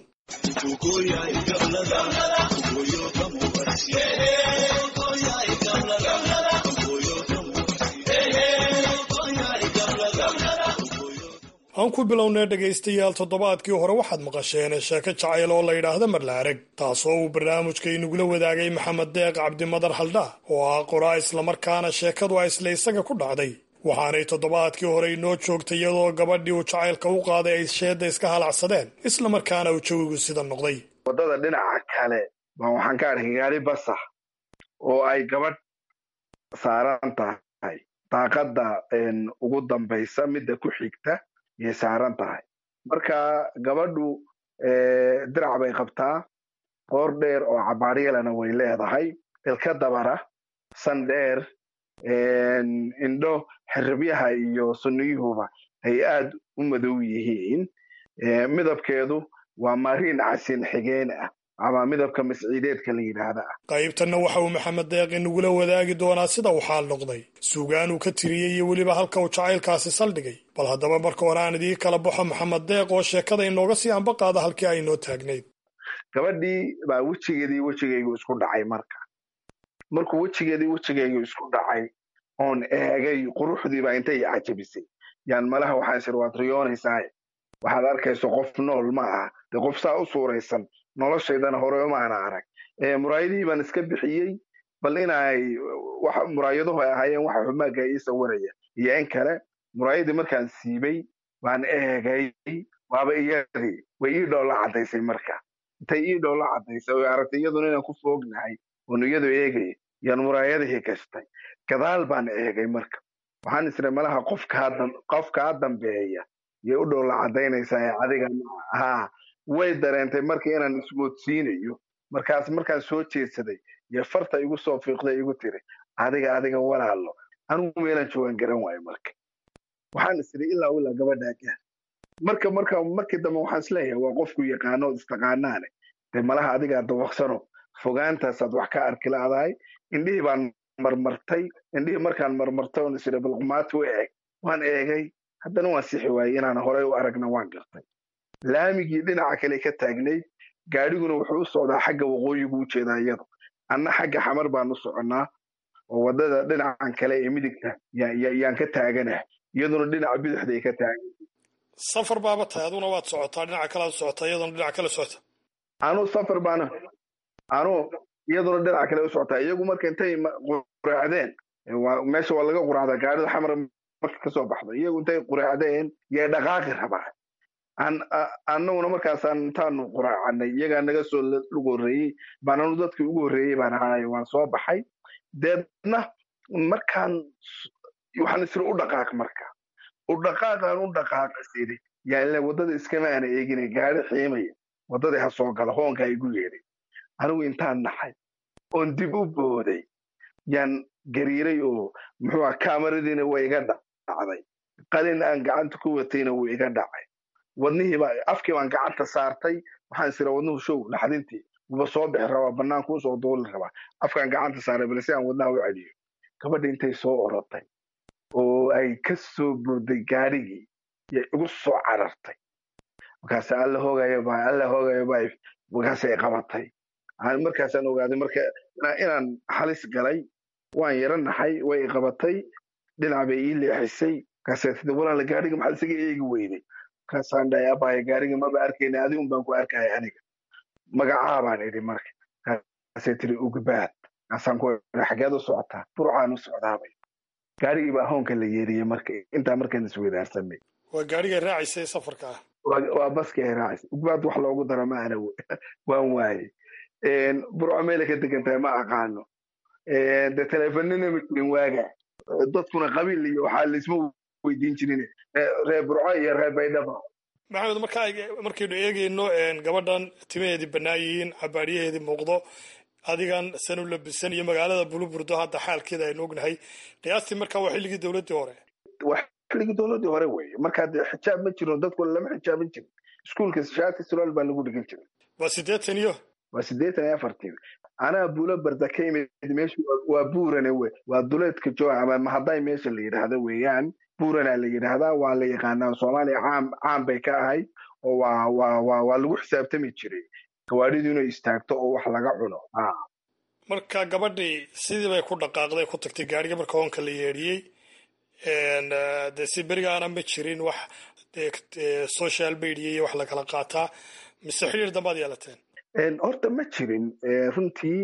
aan ku bilownay dhegaystayaal toddobaadkii hore waxaad maqasheen sheeko jacayl oo la yidhaahda marlaarag taasoo uu barnaamijka inagula wadaagay maxamed deeq cabdimadar haldhaa oo ah qoraa islamarkaana sheekadu a isla isaga ku dhacday waxaanay toddobaadkii hore inoo joogtay iyadoo gabadhii uu jacaylka u qaaday ay sheedda iska halacsadeen islamarkaana uu jawigu sida noqday waddada dhinaca kale baa waxaan ka arkay gaari basax oo ay gabadh saaran tahay daaqadda ugu dambaysa midda ku xigta yay saaran tahay marka gabadhu dirac bay qabtaa qoor dheer oo cabaaryalana way leedahay ilka dabara san dheer indho xiribyaha iyo sunniyuhuba ay aad u madow yihiin midabkeedu waa mariin casin xigeen ah ama midabka masciideedka la yidhaahda ah qaybtanna waxa uu maxamed deeq inagula wadaagi doonaa sida uu xaal noqday suugaan uu ka tiriyey iyo weliba halka uu jacaylkaasi saldhigay bal haddaba marka hore aan idii kala baxo maxamed deeq oo sheekada inooga sii ambaqaada halkii ay inoo taagnayd gabadhii baa wejigeedii wejigaygu isku dhacay marka markuu wejigeedii wejigaygu isku dhacay oon eegay quruxdiiba intay cajabisay yaan malaha waxaan isir waad riyoonaysaa waxaad arkayso qof nool ma aha dee qof saa u suuraysan noloshaydana hore umaana arag muraayadihii baan iska bixiyey bal inay muraayaduhu ay ahaayeen waxa xumaaga ii sawiraya iyo in kale muraayadii markaan siibay baan eegay waaba iyadii way ii dhoolla caddaysay marka intay ii dhoolla caddaysay oy aragtay iyaduna inaan ku foognahay oon iyadu eegaya yaan muraayadihii gashtay gadaal baan eegay marka waxaan isray malaha qofkaa dambeeya yay u dhoolla caddaynaysaa ee adiga haa way dareentay marka inaan ismoodsiinayo markaas markaan soo jeedsaday yo farta igu soo fiiqday igu tiri adiga adiga walaalo anigu meelaan joogaan garan waayo marka waxaan isiri ilaa ilaa gabadhaa gaar marka marka markii dambe waxaan isleeyahay waa qofku yaqaano istaqaanaane dee malaha adigaa dawaqsano fogaantaasaad wax ka arki laadahay indhihii baan marmartay indhihii markaan marmartay oon isiri balqumaati u eeg waan eegay haddana waan sixi waayey inaan horey u aragna waan gartay laamigii dhinaca kale ka taagnayd gaadhiguna wuxuu u socdaa xagga waqooyigu u jeedaa iyadu anna xagga xamar baan u soconnaa oo waddada dhinacan kale ee midigta yaan ka taaganaha iyaduna dhinaca bidixday ka taagan safar baaba tahay aduna waad socotaa dhinaca kalead socotaa iyaduna dhinaca kale socota anuu safar baana anuu iyaduna dhinaca kale u socotaa iyagu marka intay quraacdeen meesha waa laga quraacdaa gaadhida xamar marka kasoo baxda iyagu intay quraacdeen yay dhaqaaqi rabaa annaguna markaasaan intaanu quraacanay iyagaa naga soo ugu horreeyey baan anu dadkii ugu horreeyey baan ahaay waan soo baxay deedna markaan waxaan isiri u dhaqaaq marka u dhaqaaqaan u dhaqaaqa siri yaa ile waddada iskama aana eegina gaari xiimaya waddadii ha soo gala hoonka igu yeedhay anigu intaan naxay oon dib u booday yaan gariiray oo muxuu ah kaamaradiina waa iga dhacday qalin aan gacanta ku watayna wuu iga dhacay wadnihiiba afkii baan gacanta saartay waxaan isira wadnuhu show naxdintii wuba soo bixi rabaa banaanku usoo duuli rabaa afkaan gacanta saaray bal si aan wadnaha u celiyo gabadha intay soo orotay oo ay ka soo booday gaadhigii yay igu soo carartay markaas alla hoogayo ba alla hoogayo ba markaasay qabatay markaasaan ogaaday marka inaan halis galay waan yaro naxay way qabatay dhinac bay ii leexisay markaasay tidi walaala gaadhiga maxaad isaga eegi weyday markaasaan dhahay abaya gaariga maba arkayna adigun baan ku arkaya aniga magacaa baan idhi marka markaasay tiri ugbaad markaasaan ku xageed u socotaa burcaan u socdaabay gaarigii baa hoonka la yeeriyey marka intaa markaan isweydaarsanay waa gaarigay raacaysay safarka ah waa baskii ay raacaysay ugbaad wax loogu daro ma ana waan waaye burco meela ka degan tahay ma aqaano de teleefanina ma jirin waaga dadkuna qabiil iyo waxaa laisma weydiin jirin reer burco iyo reer baydhaba maxamed marka markaynu eegayno gabadhan timaheedii bannaan yihiin cabaadyaheedii muuqdo adigan sanu labisan iyo magaalada buluburdo hadda xaalkeeda aynu ognahay qiyaastii marka waa xilligii dowladdii hore waa xilligii dowladdii hore weye markaa dee xijaab ma jiro dadku lama xijaaban jirin iskuulka shaati sulaal baa lagu dhigan jiray waa siddeetan iyo waa siddeetan iyo afartii anaa buulo barda ka imid meeshu waa buurane we waa duleedka jo ama mahaday meesha la yidhaahdo weeyaan buurana la yidhaahdaa waa la yaqaanaa soomaaliya caam caam bay ka ahayd oo waa waa waa waa lagu xisaabtami jiray gawaadhidu inay istaagto oo wax laga cuno marka gabadhii sidii bay ku dhaqaaqday ku tagtay gaariga marka hoonka la yeedhiyey dee si berigaana ma jirin wax social media iyo wax lakala qaataa mise xiriir dambaad yeelateen horta ma jirin runtii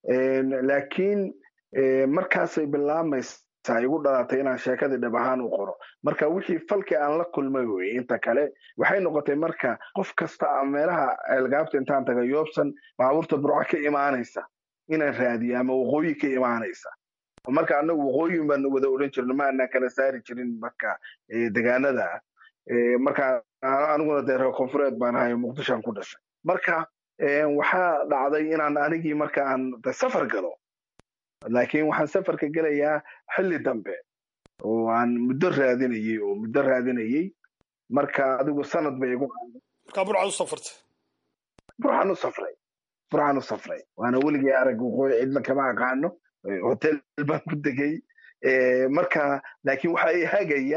laakiin markaasay bilaamaysaa igu dhalatay inaan sheekadii dhab ahaan u qoro marka wixii falkii aan la kulmay wey inta kale waxay noqotay marka qof kasta a meelaha ceelgaabta intaan taga yoobsan baabuurta burco ka imaanaysa inaan raadiyo ama waqooyi ka imaanaysa marka anagu waqooyin baan wada odhan jirno ma anaan kala saari jirin marka degaanada marka aniguna dee reer koonfureed baan ahay muqdishoan ku dhashay marka waxaa dhacday inaan anigii marka aan safar galo laakiin waxaan safarka gelayaa xilli dambe oo aan muddo raadinayey oo muddo raadinayey marka adigu sanad bay igu markaa burcad u safartay burxaan u safray burxaan u safray waana weligii arag waqooyi cidna kama aqaano hotel baan ku degay marka laakiin waxaa i hagaya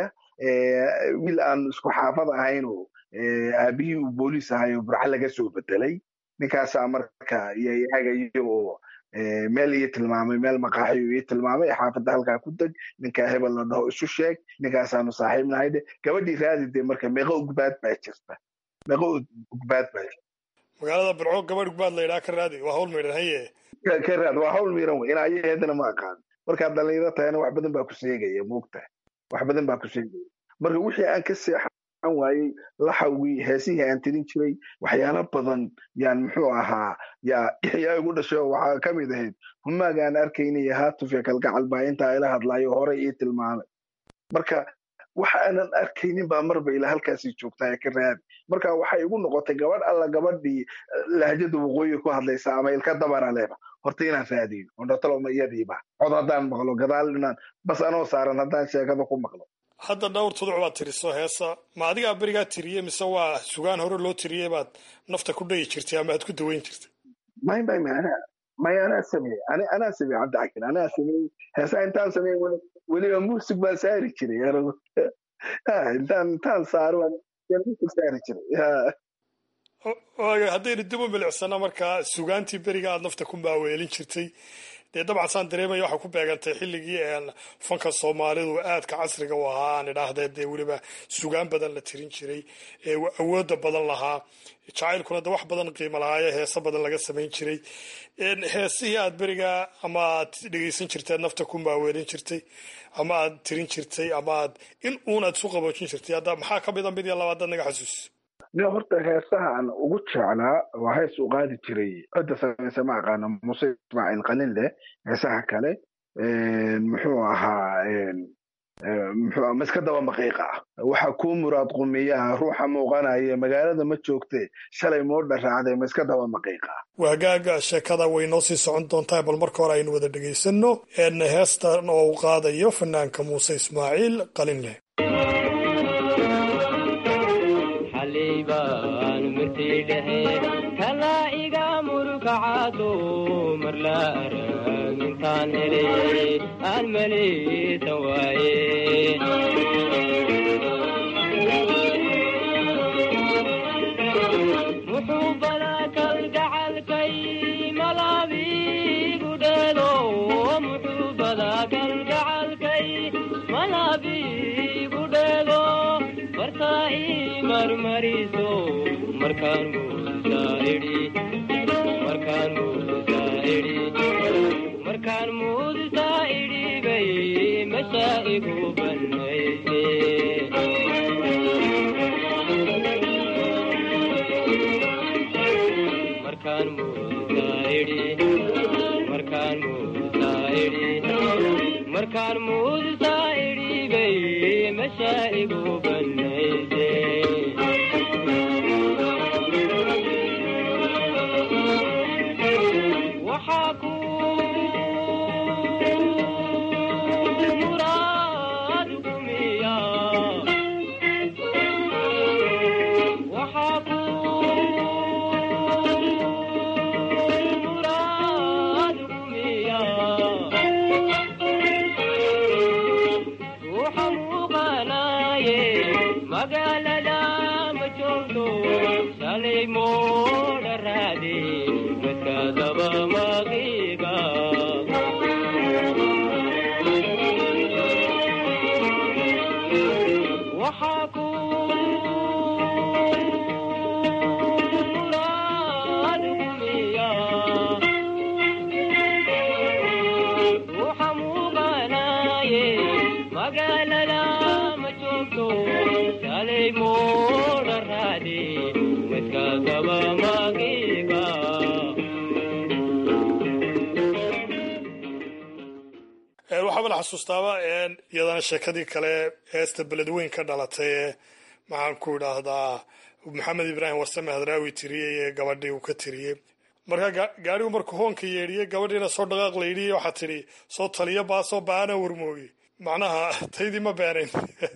wiil aan isku xaafad ahayn oo aabihii uu booliis ahay oo burca laga soo bedelay ninkaasaa marka iyo i hagayo oo meel ii tilmaamay meel maqaaxi ii tilmaamay xaafadda halkaa ku deg ninkaa hebel la dhaho isu sheeg ninkaasaanu saaxiib nahay de gabadhii raadi de marka meeqo ugbaad baa jirta meeqo ugbaad baa jirta magaalada burco gabadh ugbaad la yidhaha ka raadi waa hawl maydhan haye ka raad waa hawl miiran wey in ayaheedana ma aqaan markaad dhalinyaro tahayna wax badan baa ku seegaya moogtahay wax badan baa ku seegaya marka wixii aan ka seexan waayey laxawgii heesihii aan tirin jiray waxyaalo badan yaan muxuu ahaa yaa yaa igu dhashay oo waxaa ka mid ahayd humaaga aan arkaynay haatufya kalgacal baa intaa ila hadlaayo horey ii tilmaamay marka waxa aanan arkaynin baa marba ilaa halkaasii joogtaa ee ka raadi marka waxay igu noqotay gabadh alla gabadhii lahjada waqooyi ku hadlaysa ama ilka dabara leba horta inaan raadiyo ondhataloma iyadiiba cod haddaan maqlo gadaal inaan bas anoo saaran haddaan sheekada ku maqlo hadda dhowr tuduc baad tiriso heesa ma adigaa berigaa tiriyey mise waa sugaan hore loo tiriyey baad nafta ku dhayi jirtay ama aad ku daweyn jirtay may may may anaa may anaa sameeyey ani anaa sameeyey cabdicakir anaa sameeyey heesaa intaan sameeyey weli weliba muusig baan saari jiray anigu intaan intaan saaro waan muusig saari jiray waaga haddaynu dib u milicsano markaa sugaantii beriga aad nafta ku maaweelin jirtay dee dabcan saan dareemaya waxaa ku beegantay xilligii fanka soomaalidu aadka casriga u ahaa aan idhaahdee dee weliba sugaan badan la tirin jiray ee awooda badan lahaa jacaylkuna de wax badan qiimo lahaayo heeso badan laga samayn jiray heesihii aad beriga ama aad dhegeysan jirtay nafta ku maaweelin jirtay ama aad tirin jirtay ama aad in uun aad isu qaboojin jirtay hadda maxaa ka mida mid iyo labaad naga xasuusiso ni horta heesaha aan ugu jeclaa waa hees u qaadi jiray cidda samaysa ma aqaano muse ismaaciil qalin leh heesaha kale muxuu ahaa muxuu miska daba maqiiqa ah waxa kuu muraad qumiyaha ruuxa muuqanaya magaalada ma joogte shalay moodha raacday miska daba maqiiqa ah waagaaga sheekada way noo sii socon doontaa bal marka hore aynu wada dhegaysano heestan oo uu qaadayo fanaanka muuse ismaaciil qalin leh kalaa iga murkacaado marla arag intaan helay aan maleysan waaye muxuu badaa kalgacalkay malaabigu dheelo muxuu badaa kalgacalkay malaabigu dheelo markaa ii marmariso markaan markaan markaan muudusaa idhi bay masha igu banayse markaan muudusaa idhi markaan muudusaa idhi markaan muudusaa idhi bay masha igu banayse madka gaba magiba waxaaba la xasuustaaba iyadana sheekadii kale heesta beledweyn ka dhalatay ee maxaan ku idhaahdaa maxamed ibraahim warsame hadraawi tiriyey ee gabadhii uu ka tiriyey marka gaarigu markuu hoonka yeedhiyey gabadhiina soo dhaqaaq la yidhi waxaa tidhi soo taliyo baasoo baana warmoogi macnaha taydii ma beenayn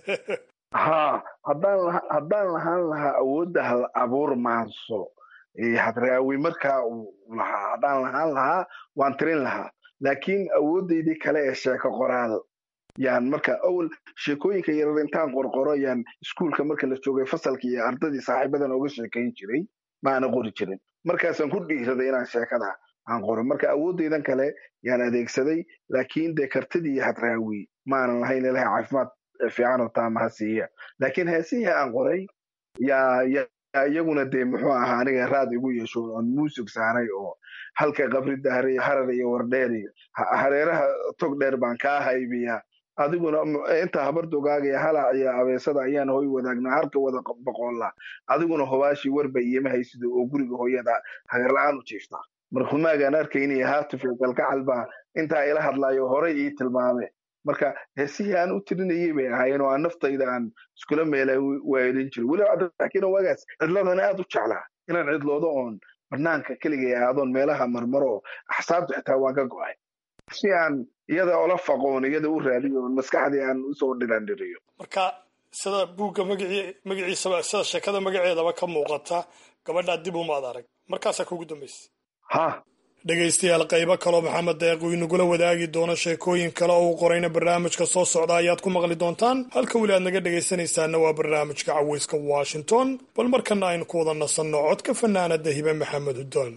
ha haddaan haddaan lahaan lahaa awoodda hal abuur maanso hadraawi markaa uu lahaa haddaan lahaan lahaa waan tirin lahaa laakiin awooddaydii kale ee sheeko qoraal yaan marka awal sheekooyinka yarar intaan qorqoro yaan iskuulka marka la joogay fasalka iyo ardadii saaxiibadan oga sheekayn jiray ma ana qori jirin markaasaan ku dhiiraday inaan sheekada aan qoro marka awooddaydan kale yaan adeegsaday laakiin dee kartidii iyo hadraawi maanan lahayn ilahay caafimaad fiican oo taama ha siiya laakiin heesihii aan qoray yaa yaa iyaguna dee muxuu ahaa aniga raad igu yeesho oon muusig saaray oo halka qabrida harar iyo wardheer iyo hareeraha tog dheer baan kaa haybiyaa adiguna inta habardogaaga halac iyo abeesada ayaan hoy wadaagnaa halka wada boqolla adiguna hobaashii warba iyoma haysida oo guriga hooyada hagarla-aan u jiiftaa markumaagaan arkaynaya haatufyo galgacal baa intaa ila hadlaayo horay ii tilmaame marka heesihii aan u tirinayay bay ahaayeen oo aan naftayda aan iskula meela waaelin jiray weliba cabdiraxkiin waagaas cidladan aad u jeclaa inaan cidloodo oon banaanka keligay aadoon meelaha marmaro axsaabta xitaa waan ka go-ay si aan iyada ola faqoon iyada u raadiyo oon maskaxdii aan usoo dhirandhiriyo marka sida buugga magacii magaciisaba sida sheekada magaceedaba ka muuqata gabadhaa dib umaad arag markaasaa kugu dambaysa ha dhegaystayaal qaybo kaloo maxamed deeq uu inagula wadaagi doono sheekooyin kale oo uu qorayna barnaamijka soo socda ayaad ku maqli doontaan halka weli aad naga dhegaysanaysaana waa barnaamijka caweyska washington bal markana aynu ku wada nasanno codka fanaanada hibe maxamed hudoon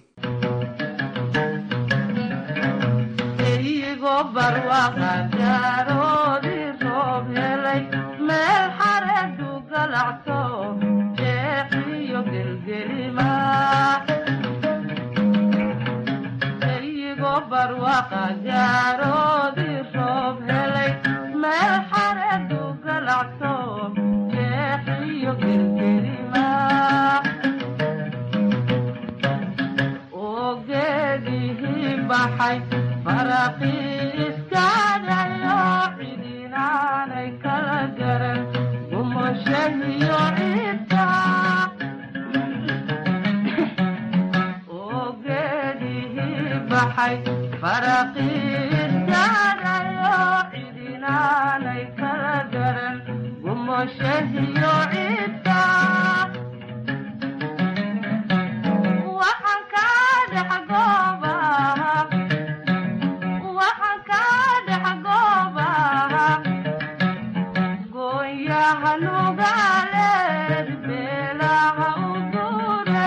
meel xareedu galacto jeexiyo gelgelima barwaqa gaaroodii roob helay meel xareedu galacto jeexiyo gelgelima oo geedihii baxay faraqii iskaadayo cidinaanay kala garan gumashahiyo ciidka oo geedihii baxay faraqiiskaadayo cidinaanay kala garan gumoshahiyo ciidka waxaan kaa dhex goobaha waxaan kaa dhex goobaha gooyaha nugaaleed beelaha u dure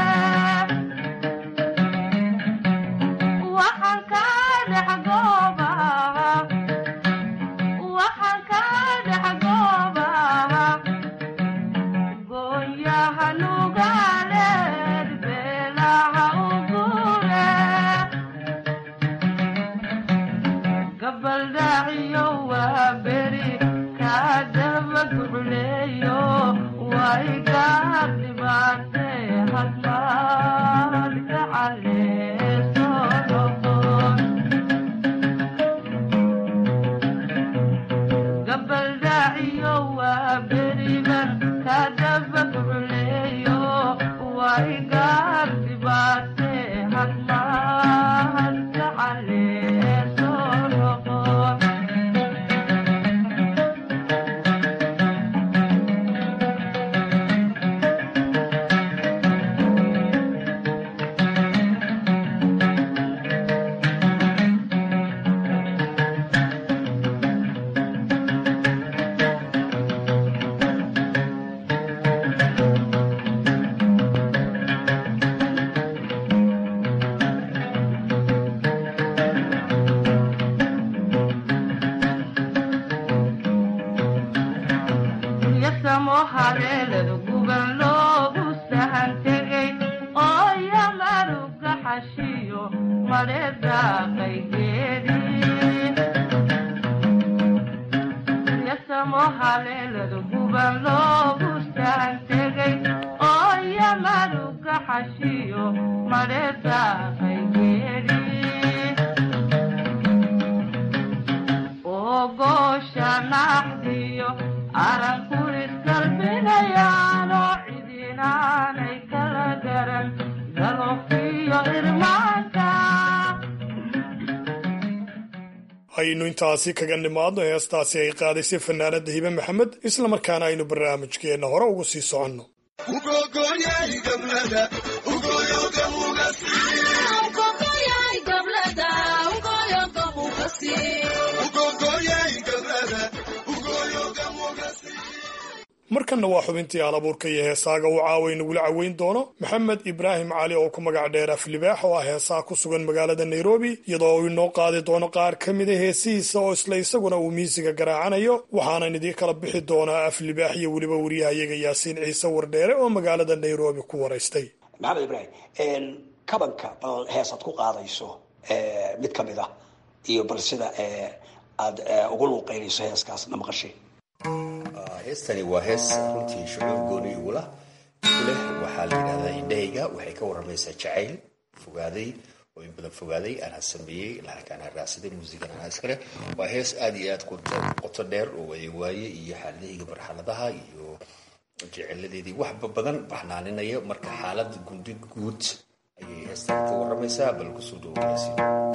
waxaan kaa dhex goobaha waxaan kaa dhex goobaha gooyaha nugaaleed beelaha u gure gabaldhaaciyo waa beri kaa daba gucleeyo way gaa dhibaate hadmaad gacaleeso noqon gabaldhaaciyo waa beriban kaa daba gucleeyo way gaa dhibaate hadmaad gacaleeso noqon yasamo haleelada guban loogu sahan tegay oo yamaruga xashiyo madheedaaqay geedi yasamo haleelada guban loogu sahan tegay oo yamaruga maruga xashiyo madheeda qaygeeri oo goosha naxdiyo aranku isgalbinayaanoo cidinaanay kala garan galofiyo irmaanka aynu intaasi kaga nimaadno heestaasi ay qaadaysay fanaanada hibe maxamed islamarkaana aynu barnaamijkeenna hore ugu sii soconno markanna waa xubintii alabuurka iyo heesaaga uu caaway nagula caweyn doono maxamed ibraahim cali oo ku magac dheer aflibaax oo ah heesaha ku sugan magaalada nairobi iyadoo uu inoo qaadi doono qaar ka mida heesihiisa oo isla isaguna uu miisiga garaacanayo waxaanan idiin kala bixi doonaa aflibaax iyo weliba wariyahayaga yaasiin ciise wardheere oo magaalada nairobi ku waraystay maxamed ibraahim kabanka bal heesaad ku qaadayso mid ka mid ah iyo bal sida aad ugu luuqeynayso heeskaas na maqashay heestani waa hees runtii shucuur gooni igula kuleh waxaa la yidhahdaa indhahayga waxay ka waramaysaa jacayl fogaaday oo in badan fogaaday anaa sameeyey lacagka anaa raacsaday muusigan anaa iskale waa hees aada iyo aad qoto dheer oo waaye waaye iyo xaaladahayga marxaladaha iyo jeceladeedii waxba badan baxnaaninaya marka xaalada gundi guud ayay heestan ka waramaysaa bal kusoo dhaweyasi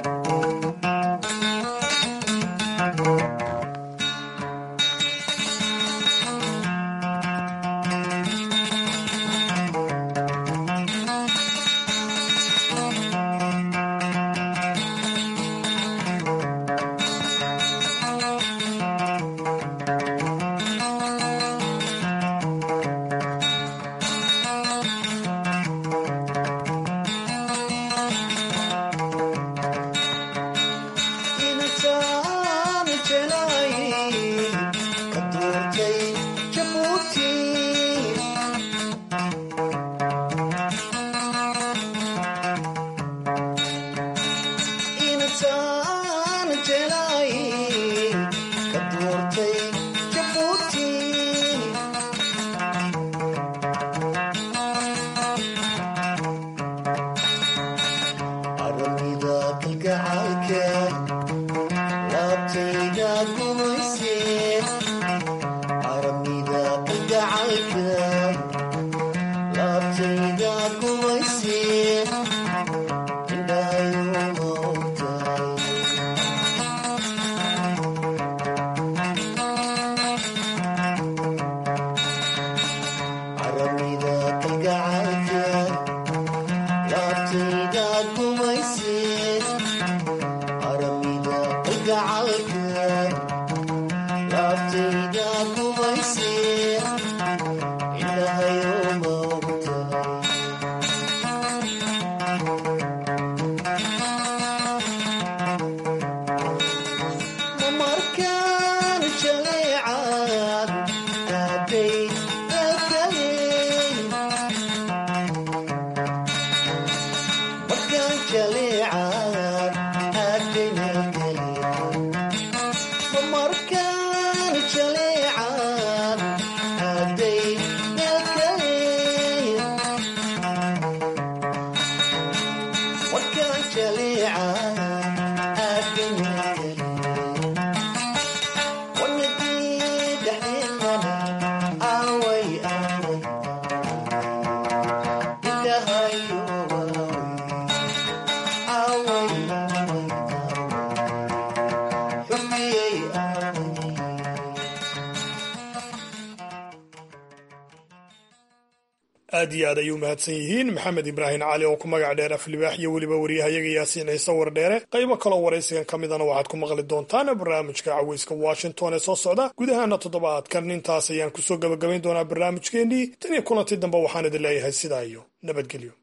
aad iyo aad ayuu mahadsan yihiin maxamed ibraahim cali oo ku magac dheer aflibaax iyo weliba wariyahayaga yaasiin ciise wardheere qaybo kaloo waraysigan ka midana waxaad ku maqli doontaan barnaamijka caweyska washington ee soo socda gudahaana toddobaadkan intaas ayaan kusoo gabagabayn doonaa barnaamijkeennii tan iyo kulantii dambe waxaan idin leeyahay sidaa iyo nabadgelyo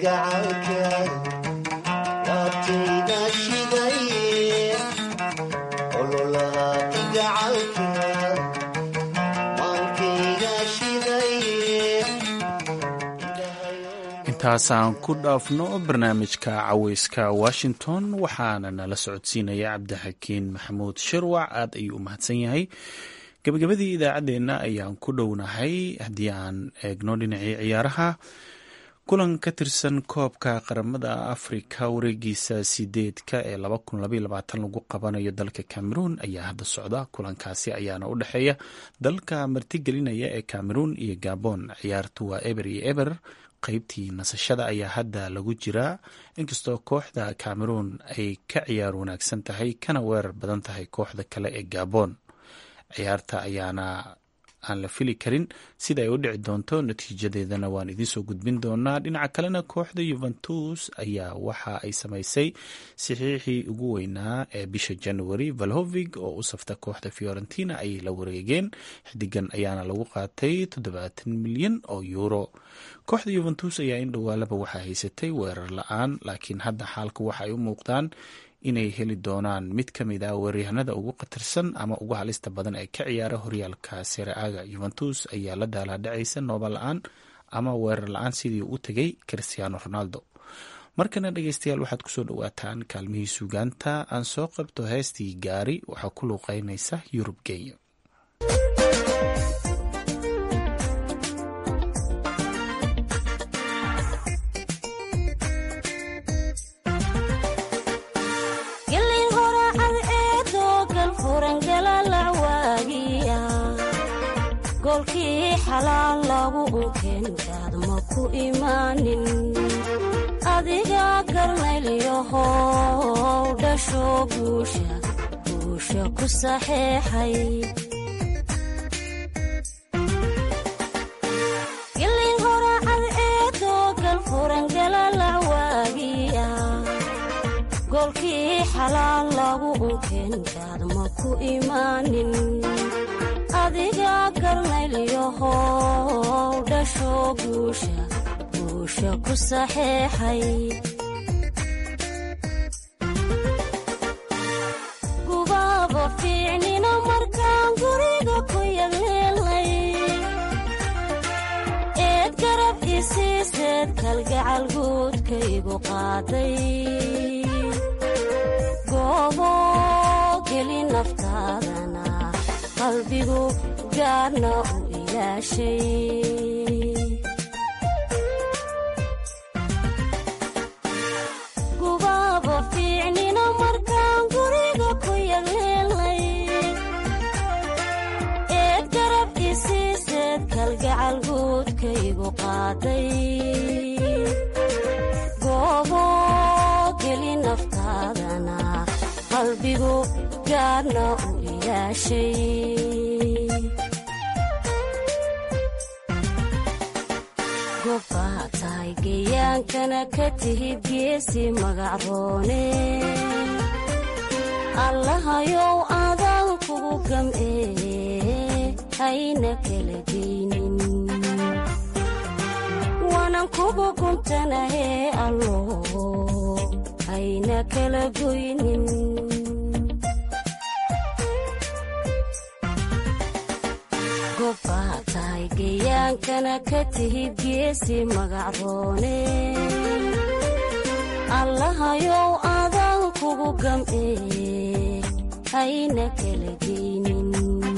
kalgacalka laabtayda shidaye ololaha kalgacalka maankayga shidaye intaasaan ku dhaafno barnaamijka caweyska washington waxaana nala socodsiinaya cabdixakiin maxamuud shirwac aad ayuu u mahadsan yahay gabagabadii idaacaddeenna ayaan ku dhownahay haddii aan eegno dhinacii ciyaaraha kulan ka tirsan koobka qaramada afrika wareegiisa sideedka ee lagu qabanayo dalka cameroon ayaa hadda socda kulankaasi ayaana u dhexeeya dalka martigelinaya ee cameroon iyo gabon ciyaartu waa eber iyo eber qeybtii nasashada ayaa hadda lagu jiraa inkastoo kooxda cameroon ay ka ciyaar wanaagsan tahay kana weerar badan tahay kooxda kale ee gabon ciyaarta ayaana aan la fili karin sida ay u dhici doonto natiijadeedana waan idiinsoo gudbin doonaa dhinaca kalena kooxda yuventus ayaa waxa ay samaysay saxiixii ugu weynaa ee bisha january valhovig oo u safta kooxda fiorentina ayay la wareegeen xidigan ayaana lagu qaatay toddobaatan milyan oo yuuro kooxda yuventus ayaa in dhowaalaba waxaa haysatay weerar la-aan laakiin hadda xaalka waxa ay u muuqdaan inay heli doonaan mid ka mid ah weeryahanada ugu khatarsan ama ugu halista badan ee ka ciyaara horyaalka sereaga yuventus ayaa la daalaadhacaysa nooba la-aan ama weerar la-aan sidii u tegay cristiano ronaldo markana dhegeystayaal waxaad kusoo dhawaataan kaalmihii suugaanta aan soo qabto heestii gaari waxaa ku luuqeynaysa yurub kenya gelin horacad eedoo galfuran galalacwaagiya goolkii xalaal lagu unkeenkaad ma ku imaanin adiga garnaylyahow dhasho guusha guusha ku saxeexay gelin horacad eedoo galfuran galalacwaagiya goolkii xalaal lagu unkeenkaad ma ku imaanin adiga garnaylyahow dhasho guusha guusha ku saxeexay gubaaba fiicnina markaan guriga ku yagleelnay eed garab isiiseed kalgacal guudkaygu qaaday goobo geli naftaadana qalbigu gaarna u ilaashay gubaaba fiicnina markaan guriga ku yagleelnay eed garab isiiseed kalgacal guudkaygu qaaday goobo geli naftaadana qalbigu gaarna u ilaashay gobbaa tahay geyaankana ka tihid geesi magacroone allahayow adaan kugu gam'ee hayna kala geynin waanan kugu guntanahee allo hayna kala goynin gobbaa tahay geyaankana ka tihid geesi magacroone allahayow adaan kugu gam'ee hayna kala geynin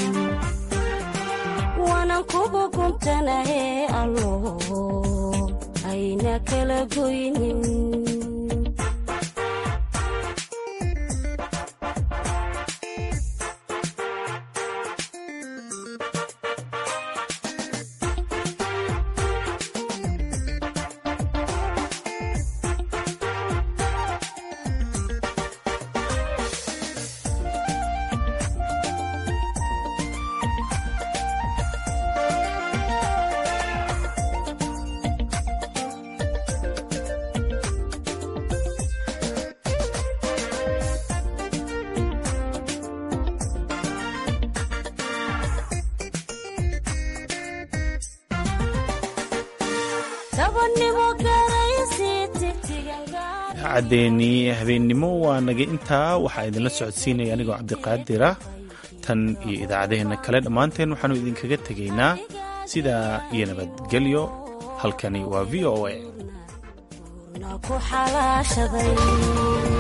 waanan kugu guntanahee allo hayna kala goynin dabannimo garaysi idaacaddeenii habeennimo waa naga intaa waxaa idinla socodsiinaya anigoo cabdiqaadir ah tan iyo idaacadaheenna kale dhammaanteen waxaannu idinkaga tegaynaa sidaa iyo nabadgelyo halkani waa v o a ku xalaashaday